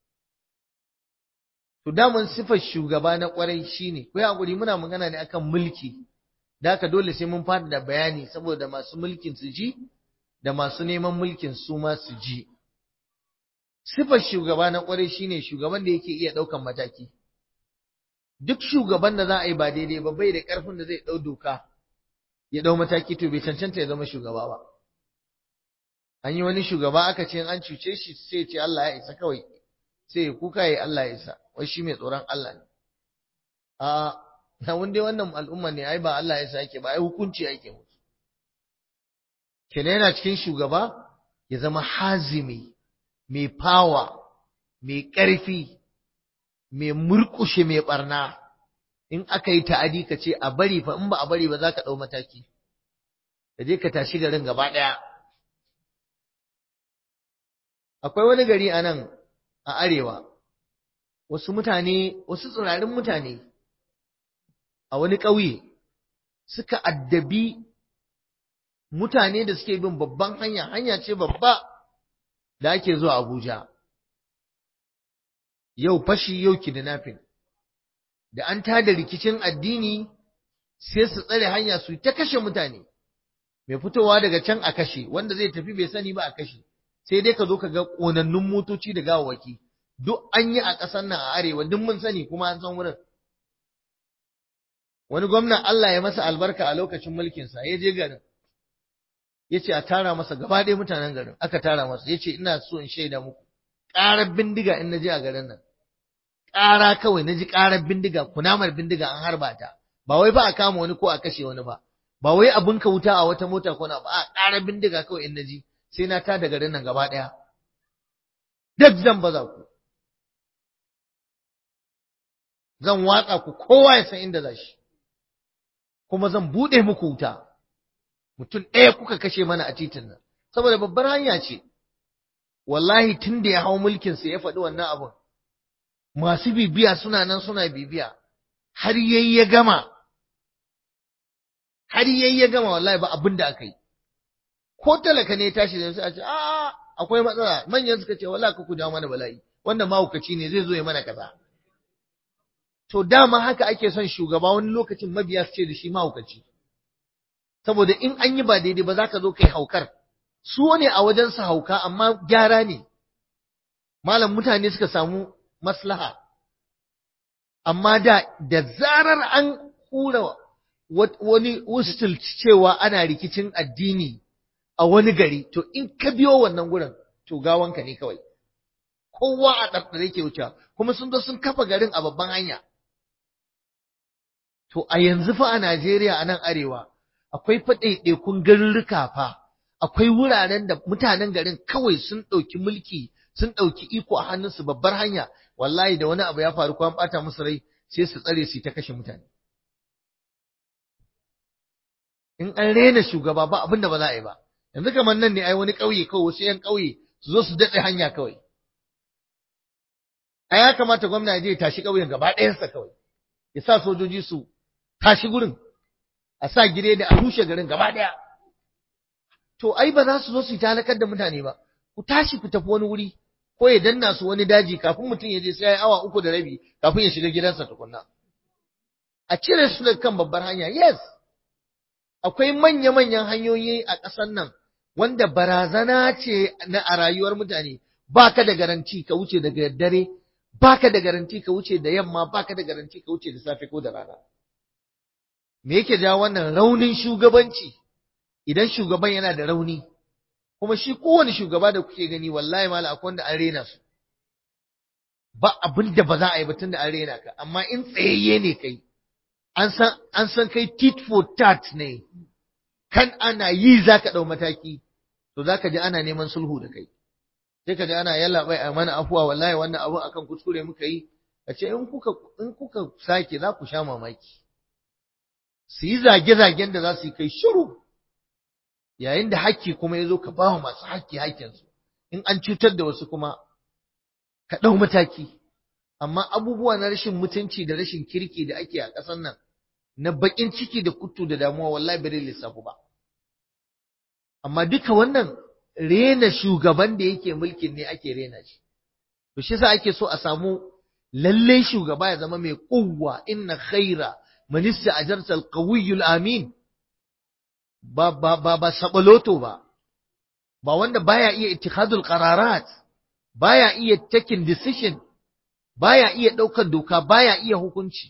to daman sifar shugaba na kwarai shine ko hakuri muna magana ne akan mulki da haka dole sai mun fada da bayani saboda masu mulkin su ji da masu neman mulkin su ma su ji sifar shugaba na kwarai shine shugaban da yake iya daukan mataki duk shugaban da za a yi ba daidai ba bai da karfin da zai dau doka ya dau mataki to bai cancanta ya zama shugaba ba an yi wani shugaba aka ce an cuce shi sai ce Allah ya isa kawai sai ya kuka ya Allah ya isa wai shi mai tsoron Allah ne a na wanda wannan al'umma ne ai ba Allah ya isa yake ba ai hukunci yake musu kenan yana cikin shugaba ya zama hazimi mai fawa mai ƙarfi mai murƙushe mai barna in aka yi ta'adi ka ce a bari fa in ba a bari ba za ka ɗau mataki ka je ka tashi garin gaba ɗaya akwai wani gari a nan a arewa wasu mutane wasu tsirarin mutane a wani ƙauye suka addabi mutane da suke bin babban hanya hanya ce babba da ake zuwa Abuja yau fashi yau kidnapping da an tada rikicin addini sai su tsare hanya su ta kashe mutane mai fitowa daga can a kashe wanda zai tafi bai sani ba a kashe sai dai ka zo ka ga ƙonannun motoci da gawawaki duk an yi a ƙasar nan a arewa duk mun sani kuma an san wurin wani gwamna Allah ya masa albarka a lokacin mulkinsa ya je garin ya ce a tara masa gaba ɗaya mutanen garin aka tara masa ya ce ina so in shaida muku ƙarar bindiga in na je a garin nan ƙara kawai na ji ƙarar bindiga kunamar bindiga an harba ta ba wai ba a kama wani ko a kashe wani ba ba wai abin ka wuta a wata mota ko na ba a ƙarar bindiga kawai in na ji sai na tada garin nan gaba ɗaya duk zan baza ku zan watsa ku kowa ya san inda za shi kuma zan buɗe muku wuta mutum ɗaya kuka kashe mana a titin nan saboda babbar hanya ce wallahi tun da ya hau mulkinsa ya faɗi wannan abin masu bibiya suna nan suna bibiya har yayi ya gama har yayi ya gama wallahi ba abin da aka yi ko talaka ne ya tashi da sai a ce a akwai matsala manyan suka ce wallahi ka ku jawo mana bala'i wanda mahaukaci ne zai zo ya mana kaza to dama haka ake son shugaba wani lokacin mabiya su ce da shi mahaukaci saboda in an yi ba daidai ba za ka zo kai haukar su ne a wajen su hauka amma gyara ne malam mutane suka samu maslaha amma da da zarar an kura wani wustul cewa ana rikicin addini a wani gari to in ka biyo wannan gurin to gawanka ne kawai kowa a ɗarɗare ke wuce kuma sun zo sun kafa garin a babban hanya to a yanzu fa a Najeriya a nan arewa akwai fa ɗaiɗaikun garurruka fa akwai wuraren da mutanen garin kawai sun ɗauki mulki sun ɗauki iko a hannunsu babbar hanya wallahi da wani abu ya faru ko an ɓata musu rai sai su tsare su ta kashe mutane in an rena shugaba ba abin da ba za a yi ba yanzu kamar nan ne ai wani ƙauye kawai wasu yan ƙauye su zo su daɗe hanya kawai a ya kamata gwamna ya je ya tashi ƙauyen gaba ɗayansa kawai ya sa sojoji su tashi gurin a sa gire da a rushe garin gaba ɗaya to ai ba za su zo su yi talakar da mutane ba ku tashi ku tafi wani wuri ko ya danna su wani daji kafin mutum ya je sai ya yi awa uku da rabi kafin ya shiga gidansa tukunna a cire su daga kan babbar hanya yes akwai manya-manyan hanyoyi a ƙasar nan wanda barazana ce na a rayuwar mutane baka da garanti ka wuce daga dare baka da garanti ka wuce da yamma baka da garanti ka wuce da safe ko da rana me yake jawo wannan raunin shugabanci idan shugaban yana da rauni kuma shi kowane shugaba da kuke gani wallahi mala akwai wanda an rena su ba abin da ba za a yi ba tunda an rena ka amma in tsayayye ne kai an san an san kai tit for tat ne kan ana yi zaka dau mataki to zaka ji ana neman sulhu da kai sai ka ji ana yalla bai a mana afuwa wallahi wannan abun akan kuskure muka yi a ce in kuka in kuka sake za ku sha mamaki su yi zage-zagen da za su yi kai shiru yayin da hakki kuma ya zo ka ba wa masu hakki hakkinsu in an cutar da wasu kuma ka ɗau mataki amma abubuwa na rashin mutunci da rashin kirki da ake a ƙasar nan na baƙin ciki da kuttu da damuwa wallahi bai lissafu ba amma duka wannan rena shugaban da yake mulkin ne ake rena shi to shi yasa ake so a samu lalle shugaba ya zama mai kuwwa inna khaira man ista'jarta al-qawiyyul amin ba ba ba ba sabaloto ba ba wanda baya iya ittikhadul qararat baya iya taking decision baya iya daukar doka baya iya hukunci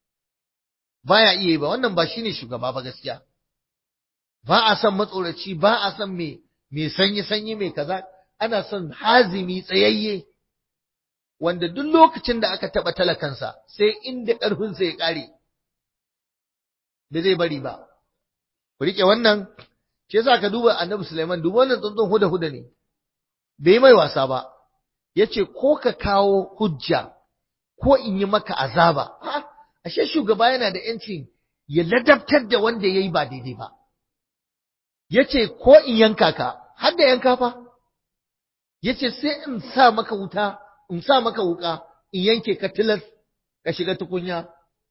baya iya ba wannan ba shine shugaba ba gaskiya ba a son matsoraci ba a son me me sanyi sanyi mai kaza ana son hazimi tsayayye wanda duk lokacin da aka taba talakansa sai inda ƙarfinsa ya ƙare da zai bari ba ku rike wannan shi yasa ka duba annabi Sulaiman duba wannan tsuntsun huda huda ne bai mai wasa ba yace ko ka kawo hujja ko in yi maka azaba ha ashe shugaba yana da yancin ya ladabtar da wanda yayi ba daidai ba yace ko in yanka ka har da yanka fa yace sai in sa maka wuta in sa maka wuka in yanke ka tilas ka shiga tukunya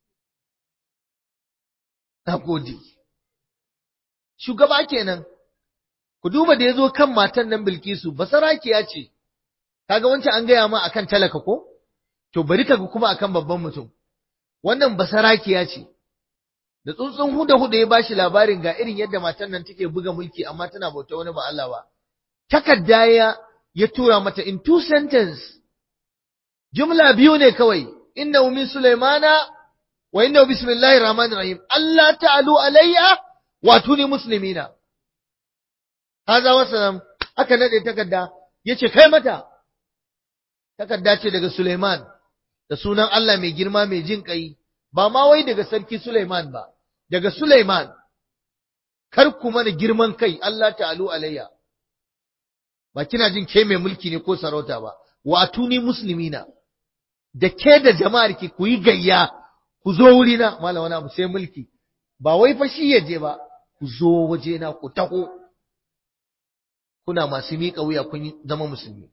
na gode shugaba kenan ku duba da yazo kan matan nan Bilkisu basarakiya ce kaga wancan an gaya ma akan talaka ko to bari kaga kuma akan babban mutum wannan basarakiya ce da tsuntsun huda huda ya bashi labarin ga irin yadda matan nan take buga mulki amma tana bauta wani ba Allah ba takarda ya ya tura mata in two sentence jumla biyu ne kawai innahu min sulaimana wa innahu bismillahir rahmanir rahim Allah ta'alu alayya wa tuni muslimina haza wasalam aka nade takarda yace kai mata takarda ce daga Sulaiman da sunan Allah mai girma mai jin kai ba ma wai daga sarki Sulaiman ba daga Sulaiman kar ku mana girman kai Allah ta'alu alayya ba kina jin ke mai mulki ne ko sarauta ba wa tuni muslimina da ke da jama'ar ki ku yi gayya ku zo wurina malam wani abu sai mulki ba wai fa shi ya je ba ku zo wajena ku taho kuna masu miƙa wuya kun zama musulmi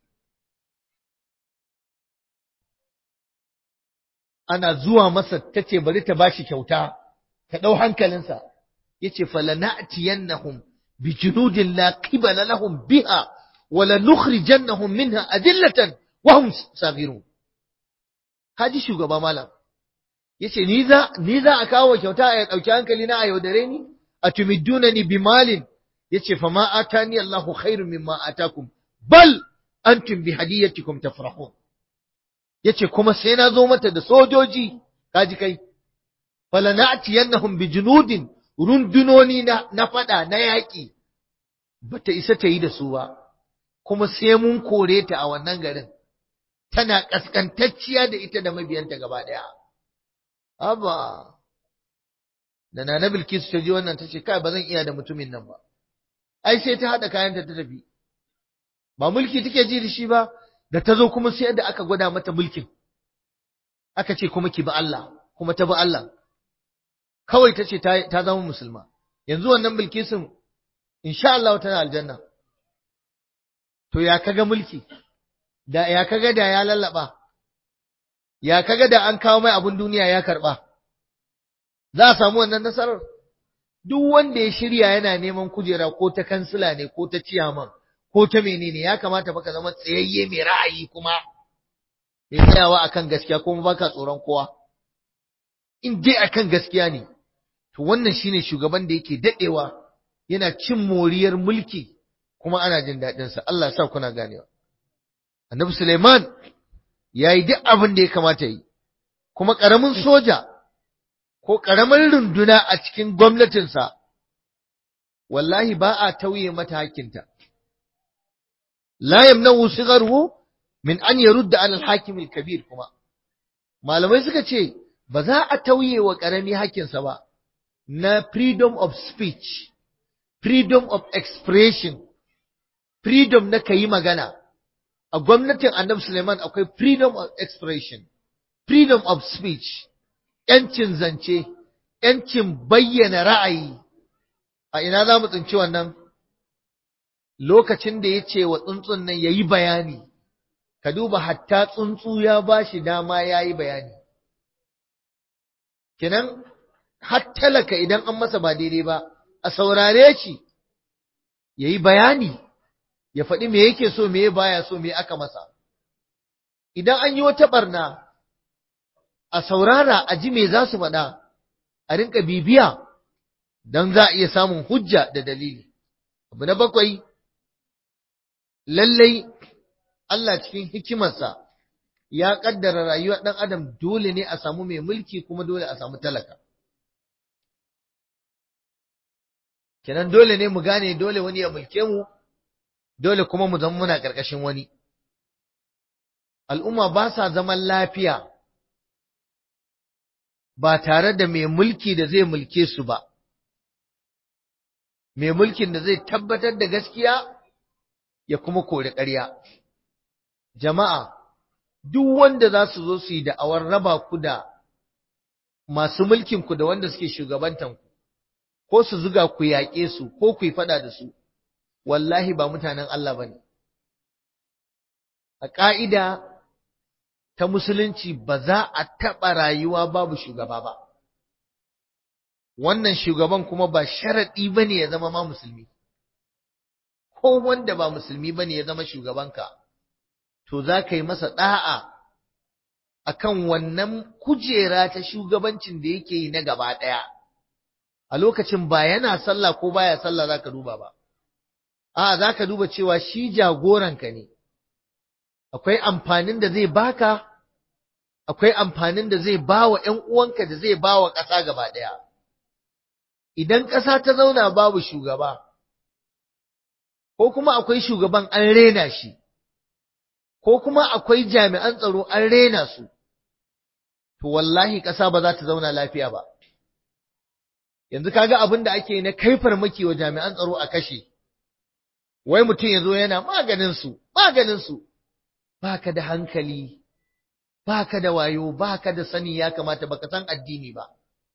ana zuwa masa ta ce bari ta bashi kyauta ka ɗau hankalinsa ya ce falana'tiyannahum bi junudin la qibala lahum biha wa lanukhrijannahum minha adillatan wa hum saghirun kaji shugaba malam yace ni za ni za a kawo kyauta a ɗauki hankali na a yaudare ni atumiddunani bimalin yace fa ma atani Allahu khairun mimma atakum bal antum bi hadiyatikum tafrahun yace kuma sai na zo mata da sojoji kaji kai falana'tiyannahum bi junudin rundunoni na na fada na yaki bata isa ta yi da su ba kuma sai mun kore ta a wannan garin tana kaskantacciya da ita da mabiyanta gaba daya aba da Nana Bilkisu ta ji wannan ta ce kai ba zan iya da mutumin nan ba ai sai ta haɗa kayanta ta tafi ba mulki take ji da shi ba da ta zo kuma sai da aka gwada mata mulkin aka ce kuma ki bi Allah kuma ta bi Allah kawai ta ce ta zama musulma yanzu wannan Bilkisun insha Allah tana aljanna to ya kaga mulki da ya kaga da ya lallaba ya kaga da an kawo mai abun duniya ya karba za a samu wannan nasarar duk wanda ya shirya yana neman kujera ko ta kansila ne ko ta ciyaman ko ta menene ya kamata baka zama tsayayye mai ra'ayi kuma mai tsayawa akan gaskiya kuma baka tsoron kowa in dai akan gaskiya ne to wannan shine shugaban da yake dadewa yana cin moriyar mulki kuma ana jin daɗin sa Allah ya sa kuna ganewa Annabi Suleiman yayi duk abin da ya kamata yi kuma karamin soja ko ƙaramin runduna a cikin gwamnatinsa, wallahi ba a tauye mata hakinta. La yamnahu sigharuhu min an yarudda ala al-hakim kabir kuma. Malamai suka ce ba za a tauye wa ƙarami hakinsa ba na freedom of speech, freedom of expression, freedom na kayi magana. A gwamnatin Annabi Suleiman akwai freedom of expression, freedom of speech. ‘yancin zance, ‘yancin bayyana ra'ayi, a ina za mu tsinci wannan? Lokacin da ya ce wa tsuntsun nan ya yi bayani, ka duba hatta tsuntsu ya ba shi dama ya yi bayani. Kinan, talaka idan an masa ba daidai ba, a saurare shi, ya yi bayani, ya faɗi me yake so, me baya so, me aka masa. Idan an yi wata ɓarna, a saurara a ji me za su faɗa, a rinka bibiya don za a iya samun hujja da dalili. Abu na bakwai, lallai Allah cikin hikimarsa ya ƙaddara rayuwar ɗan adam dole ne a samu mai mulki kuma dole a samu talaka. Kenan dole ne mu gane dole wani ya mulke mu, dole kuma mu zama muna ƙarƙashin wani. Al'umma ba sa zaman lafiya. ba tare da mai mulki da zai mulke su ba, mai mulkin da zai tabbatar da gaskiya ya kuma kori ƙarya. Jama'a, duk wanda za su zo su yi da'awar raba ku da masu mulkinku da wanda suke shugabantanku, ko su zuga ku yaƙe su ko ku yi faɗa da su, wallahi ba mutanen Allah ba ne. A ƙa'ida, ta musulunci ba za a taɓa rayuwa babu shugaba ba. Wannan shugaban kuma ba sharaɗi ba ne ya zama ma musulmi, ko wanda ba musulmi ba ne ya zama shugabanka, to za ka yi masa ɗa'a a kan wannan kujera ta shugabancin da yake yi na gaba ɗaya, a lokacin ba yana sallah ko baya sallah za ka duba ba, a za ka duba cewa shi jagoranka ne, akwai amfanin da zai baka akwai amfanin da zai ba wa ‘yan uwanka da zai ba wa ƙasa gaba ɗaya. Idan ƙasa ta zauna babu shugaba, ko kuma akwai shugaban an rena shi, ko kuma akwai jami'an tsaro an rena su, to wallahi ƙasa ba za ta zauna lafiya ba. Yanzu kaga abin da ake na kai farmaki wa jami'an tsaro a kashe, wai mutum ya zo yana maganinsu, maganinsu, ba ka da hankali. baka da wayo baka da sani ya kamata baka san addini ba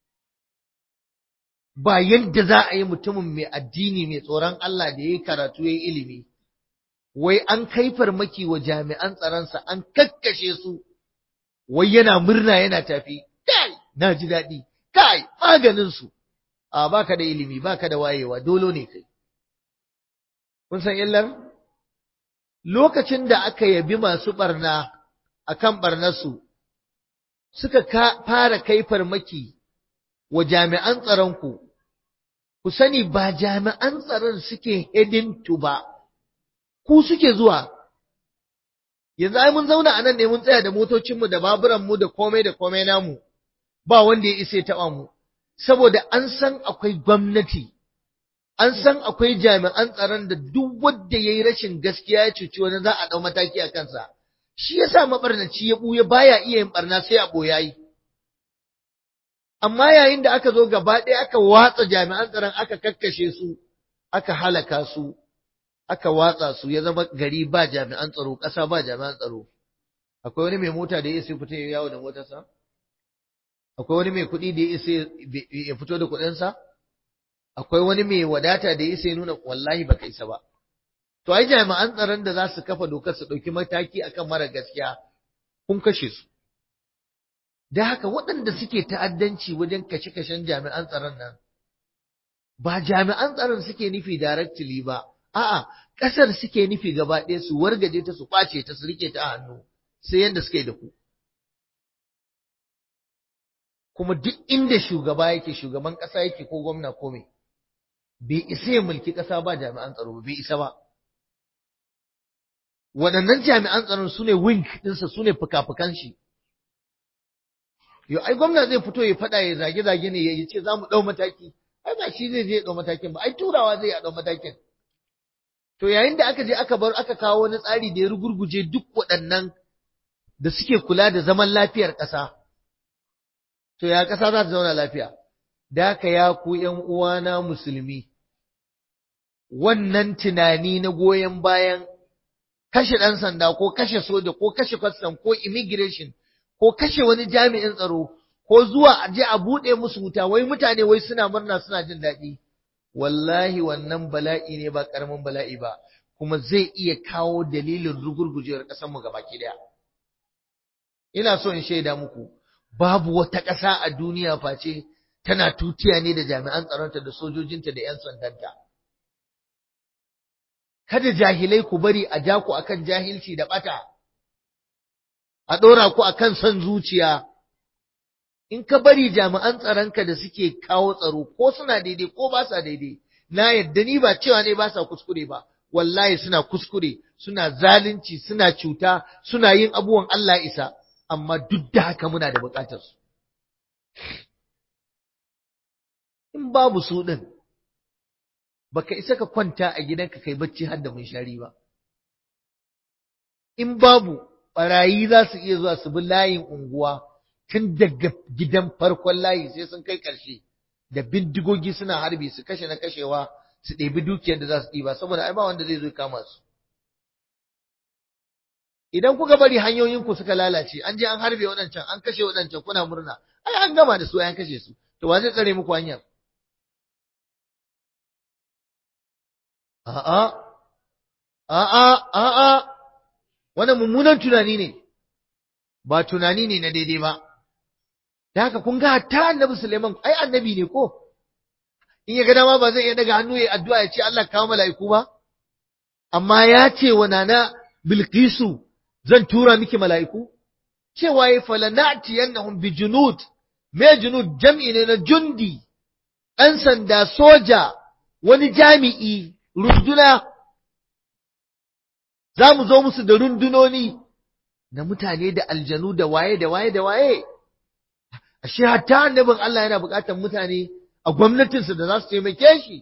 ba yadda za a yi mutumin mai addini mai tsoron Allah da yayi karatu yayi ilimi wai an kai farmaki wa jami'an tsaronsa an kakkashe su wai yana murna yana tafi kai na ji daɗi kai maganin su a baka da ilimi baka da wayewa dolo ne kai kun san illar lokacin da aka yabi masu barna akan barnarsu suka fara kai farmaki wa jami'an tsaronku ku sani ba jami'an tsaron suke hedintu ba ku suke zuwa yanzu ai mun zauna a nan ne mun tsaya da motocinmu da baburanmu da komai da komai namu ba wanda ya isa ya taɓa mu saboda an san akwai gwamnati an san akwai jami'an tsaron da duk wanda ya yi rashin gaskiya ya cuci wani za a ɗau mataki a kansa shi yasa mabarnaci ya buya baya iya yin barna sai a boyayi amma yayin da aka zo gaba ɗaya aka watsa jami'an tsaron aka kakkashe su aka halaka su aka watsa su ya zama gari ba jami'an tsaro ƙasa ba jami'an tsaro akwai wani mai mota da ya isa fita ya yawo da motarsa akwai wani mai kuɗi da ya isa ya fito da kuɗinsa akwai wani mai wadata da ya isa ya nuna wallahi baka isa ba to ai jami'an tsaron da za su kafa dokar su ɗauki mataki akan mara gaskiya kun kashe su da haka waɗanda suke ta'addanci wajen kashe-kashen jami'an tsaron nan ba jami'an tsaron suke nufi directly ba a'a ƙasar suke nufi gaba ɗaya su wargaje ta su ƙwace ta su rike ta a hannu sai yanda suke da ku kuma duk inda shugaba yake shugaban ƙasa yake ko gwamna ko me bai isa ya mulki ƙasa ba jami'an tsaro ba bai isa ba waɗannan jami'an tsaron su ne wing ɗinsa su ne fuka-fukan shi Yo, ai gwamna zai fito ya faɗa ya zage-zage ne ya ce za mu ɗau mataki, ai ba shi zai je ya ɗau matakin ba, ai turawa zai ya ɗau matakin. To yayin da aka je aka bar aka kawo wani tsari da ya rugurguje duk waɗannan da suke kula da zaman lafiyar ƙasa, to ya ƙasa za ta zauna lafiya. Da haka ya ku ’yan uwana musulmi, wannan tunani na goyon bayan kashe ɗan sanda ko kashe soja ko kashe kwastam ko immigration ko kashe wani jami'in tsaro ko zuwa a je a buɗe musu wuta wai mutane wai suna murna suna jin daɗi wallahi wannan bala'i ne ba ƙaramin bala'i ba kuma zai iya kawo dalilin rugurgujewar ƙasar mu gabaki daya ina so in shaida muku babu wata ƙasa a duniya face tana tutiya ne da jami'an tsaronta da sojojinta da 'yan sandanta kada jahilai ku bari a ja ku akan jahilci da bata a ɗora ku akan son zuciya in ka bari jami'an tsaronka da suke kawo tsaro ko suna daidai ko ba sa daidai na yadda ni ba cewa ne ba sa kuskure ba wallahi suna kuskure suna zalunci suna cuta suna yin abubuwan Allah isa amma duk da haka muna da bukatar su in babu su din baka isa ka kwanta a gidanka kai bacci har da munshari ba in babu barayi za su iya zuwa su bi layin unguwa tun daga gidan farkon layi sai sun kai ƙarshe da bindigogi suna harbi su kashe na kashewa su ɗebi dukiyar da za su ɗiba saboda ai ba wanda zai zo kama su idan kuka bari hanyoyinku suka lalace an je an harbe waɗancan an kashe waɗancan kuna murna ai an gama da su an kashe su to wa zai tsare muku hanyar a'a a'a a'a wannan mummunan tunani ne ba tunani ne na daidai ba da haka kun ga hatta annabi Suleiman ai annabi ne ko in ya ga dama ba zai iya daga hannu ya addu'a ya ce Allah kawo mala'iku ba amma ya ce wa nana Bilkisu zan tura miki mala'iku cewa ya falanati yannahum bi junud me junud jam'i ne na jundi ɗan sanda soja wani jami'i runduna za mu zo musu da rundunoni na mutane da aljanu da waye da waye da waye ashe hatta annabin Allah yana buƙatar mutane a gwamnatinsa da za su taimake shi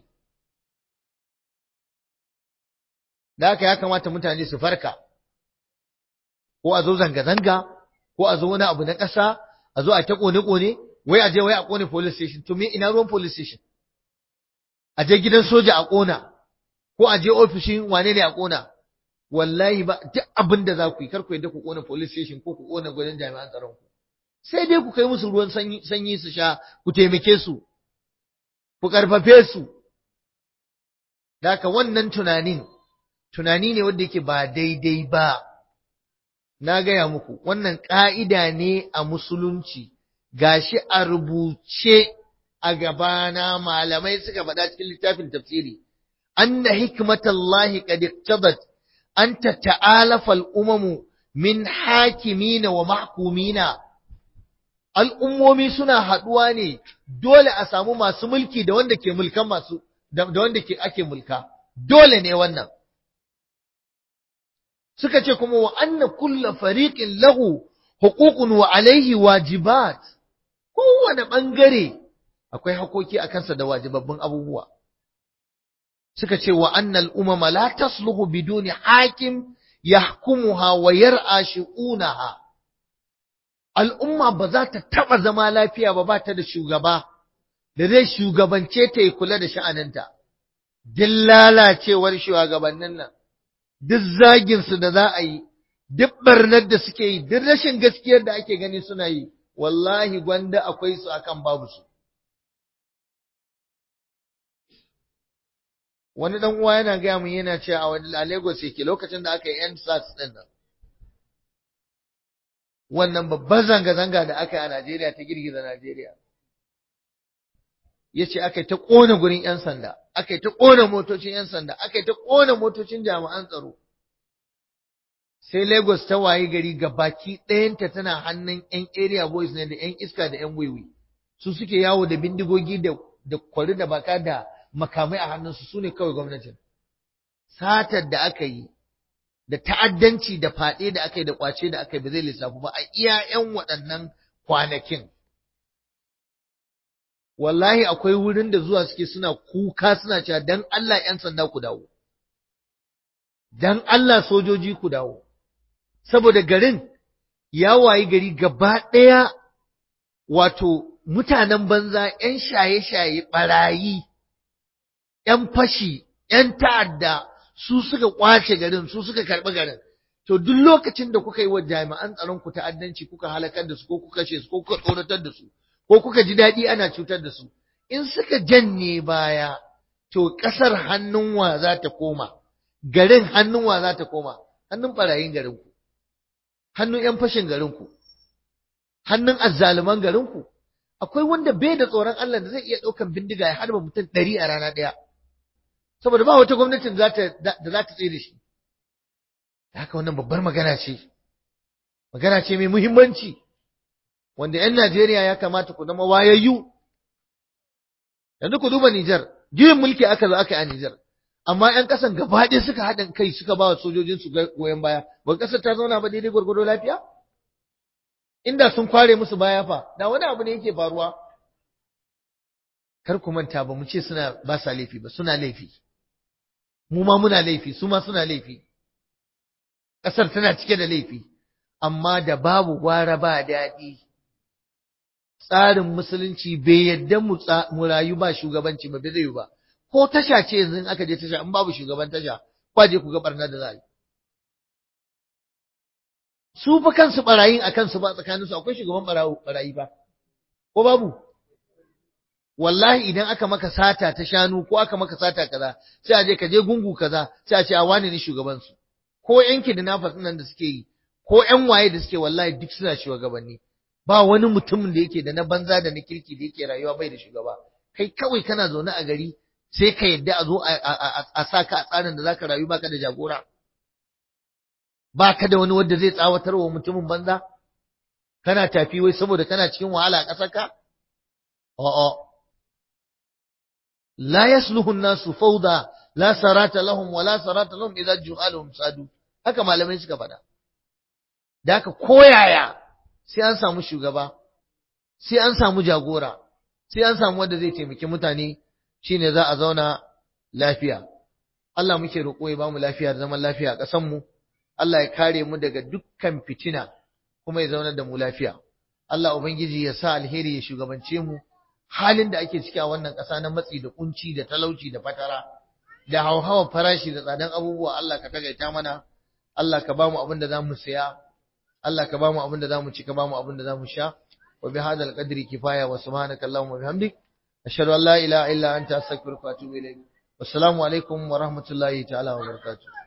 da haka ya kamata mutane su farka ko a zo zanga-zanga ko a zo wani abu na ƙasa a zo a ta ƙone-ƙone wai a je wai a ƙone police station to me ina ruwan police station a je gidan soja a ƙona ko a je ofishin wane ne a ƙona wallahi ba duk abin da za ku yi kar ku yadda ku ƙona police station ko ku ƙona gurin jami'an tsaron ku sai dai ku kai musu ruwan sanyi su sha ku taimake su ku ƙarfafe su da haka wannan tunanin tunani ne wanda yake ba daidai ba na gaya muku wannan ƙa'ida ne a musulunci gashi a rubuce a gabana malamai suka faɗa cikin littafin tafsiri anna hikmatallahi qad iqtadat an tata'alafa al-umamu min hakimina wa mahkumina al'ummomi suna haɗuwa ne dole a samu masu mulki da wanda ke mulkan masu da wanda ke ake mulka dole ne wannan suka ce kuma wa anna kulla fariqin lahu huququn wa alaihi wajibat kowane bangare akwai hakoki a kansa da wajibabbin abubuwa suka ce wa annal umama la tasluhu biduni hakim yahkumuha wa yar'a shu'unaha al'umma ba za ta taɓa zama lafiya ba ba ta da shugaba da zai shugabance ta yi kula da sha'aninta duk lalacewar shugabannin nan duk zaginsu da za a yi duk barnar da suke yi duk rashin gaskiyar da ake gani suna yi wallahi gwanda akwai su akan babu su wani dan uwa yana gaya mun yana cewa a wani a Lagos yake lokacin da aka yi yan SARS din nan wannan babban zanga-zanga da aka yi a Najeriya ta girgiza Najeriya yace aka yi ta kona gurin yan sanda aka yi ta kona motocin yan sanda aka yi ta kona motocin jami'an tsaro sai Lagos ta wayi gari ga baki ɗayanta tana hannun yan area boys ne da yan iska da yan wiwi su suke yawo da bindigogi da da kwari da baka da makamai a hannunsu su ne kawai gwamnatin. Satar da aka yi, da ta'addanci da faɗe da aka yi da ƙwace da aka yi ba zai lissafu ba a iya ‘yan waɗannan kwanakin. Wallahi akwai wurin da zuwa suke suna kuka suna cewa don Allah ‘yan sanda ku dawo, don Allah sojoji ku dawo, saboda garin ya wayi gari gaba ɗaya wato mutanen banza ‘yan shaye-shaye ɓarayi. ‘yan fashi, ‘yan ta'adda su suka ƙwace garin, su suka karɓi garin. To, duk lokacin da kuka yi wa jami'an tsaron ku ta'addanci kuka halakar da su, ko kuka kashe su, ko kuka tsoratar da su, ko kuka ji daɗi ana cutar da su, in suka janye baya, to ƙasar hannun wa za ta koma, garin hannun wa za ta koma, hannun ɓarayin garinku, hannun ‘yan fashin garinku, hannun azzaluman garinku. Akwai wanda bai da tsoron Allah da zai iya ɗaukan bindiga ya harba mutum ɗari a rana ɗaya. saboda ba wata gwamnatin da za ta tsaye da shi haka wannan babbar magana ce magana ce mai muhimmanci wanda 'yan Najeriya ya kamata ku zama wayayyu yanzu ku duba Nijar juyin mulki aka zo aka yi a Nijar amma 'yan ƙasan gaba ɗaya suka haɗin kai suka ba wa sojojin su goyon baya ba ƙasar ta zauna ba daidai gwargwado lafiya inda sun kware musu baya fa da wani abu ne yake faruwa kar ku manta ba mu ce suna ba sa laifi ba suna laifi mu ma muna laifi su ma suna laifi ƙasar tana cike da laifi amma da babu gwara ba daɗi tsarin musulunci bai yadda mu rayu ba shugabanci ba bai zai ba ko tasha ce yanzu in aka je tasha in babu shugaban tasha kwaje ku ga barna da za a yi su fa kansu barayin a kansu ba tsakaninsu akwai shugaban barayi ba ko babu wallahi idan aka maka sata ta shanu ko aka maka sata kaza sai a je ka je gungu kaza sai a ce a wane ne shugaban su ko yanki da nafas nan da suke yi ko ƴan waye da suke wallahi duk suna shugabanni ba wani mutumin da yake da na banza da na kirki da yake rayuwa bai da shugaba kai kawai kana zaune a gari sai ka yadda a zo a sa ka a tsarin da zaka rayu baka da jagora baka da wani wanda zai tsawatar wa mutumin banza kana tafi wai saboda kana cikin wahala a ƙasarka a'a لا يصلح الناس فوضى لا سرات لهم ولا سرات لهم إذا جهالهم سادوا haka malamai suka faɗa da haka koyaya sai an samu shugaba sai an samu jagora sai an samu wanda zai taimaki mutane shine za a zauna lafiya Allah muke roƙo ya bamu lafiya da zaman lafiya a ƙasar mu Allah ya kare mu daga dukkan fitina kuma ya zauna da mu lafiya Allah ubangiji ya sa alheri ya shugabance mu halin da ake ciki a wannan ƙasa na matsi da kunci da talauci da fatara da hauhawar farashi da tsadan abubuwa Allah ka tagaita mana Allah ka bamu abin da zamu saya Allah ka bamu abin da zamu ci ka bamu abin da zamu sha wa bi hadal qadri kifaya wa subhanaka allahumma wa bihamdik ashhadu an la ilaha illa anta astaghfiruka wa atubu ilayk wassalamu alaikum wa rahmatullahi ta'ala wa barakatuh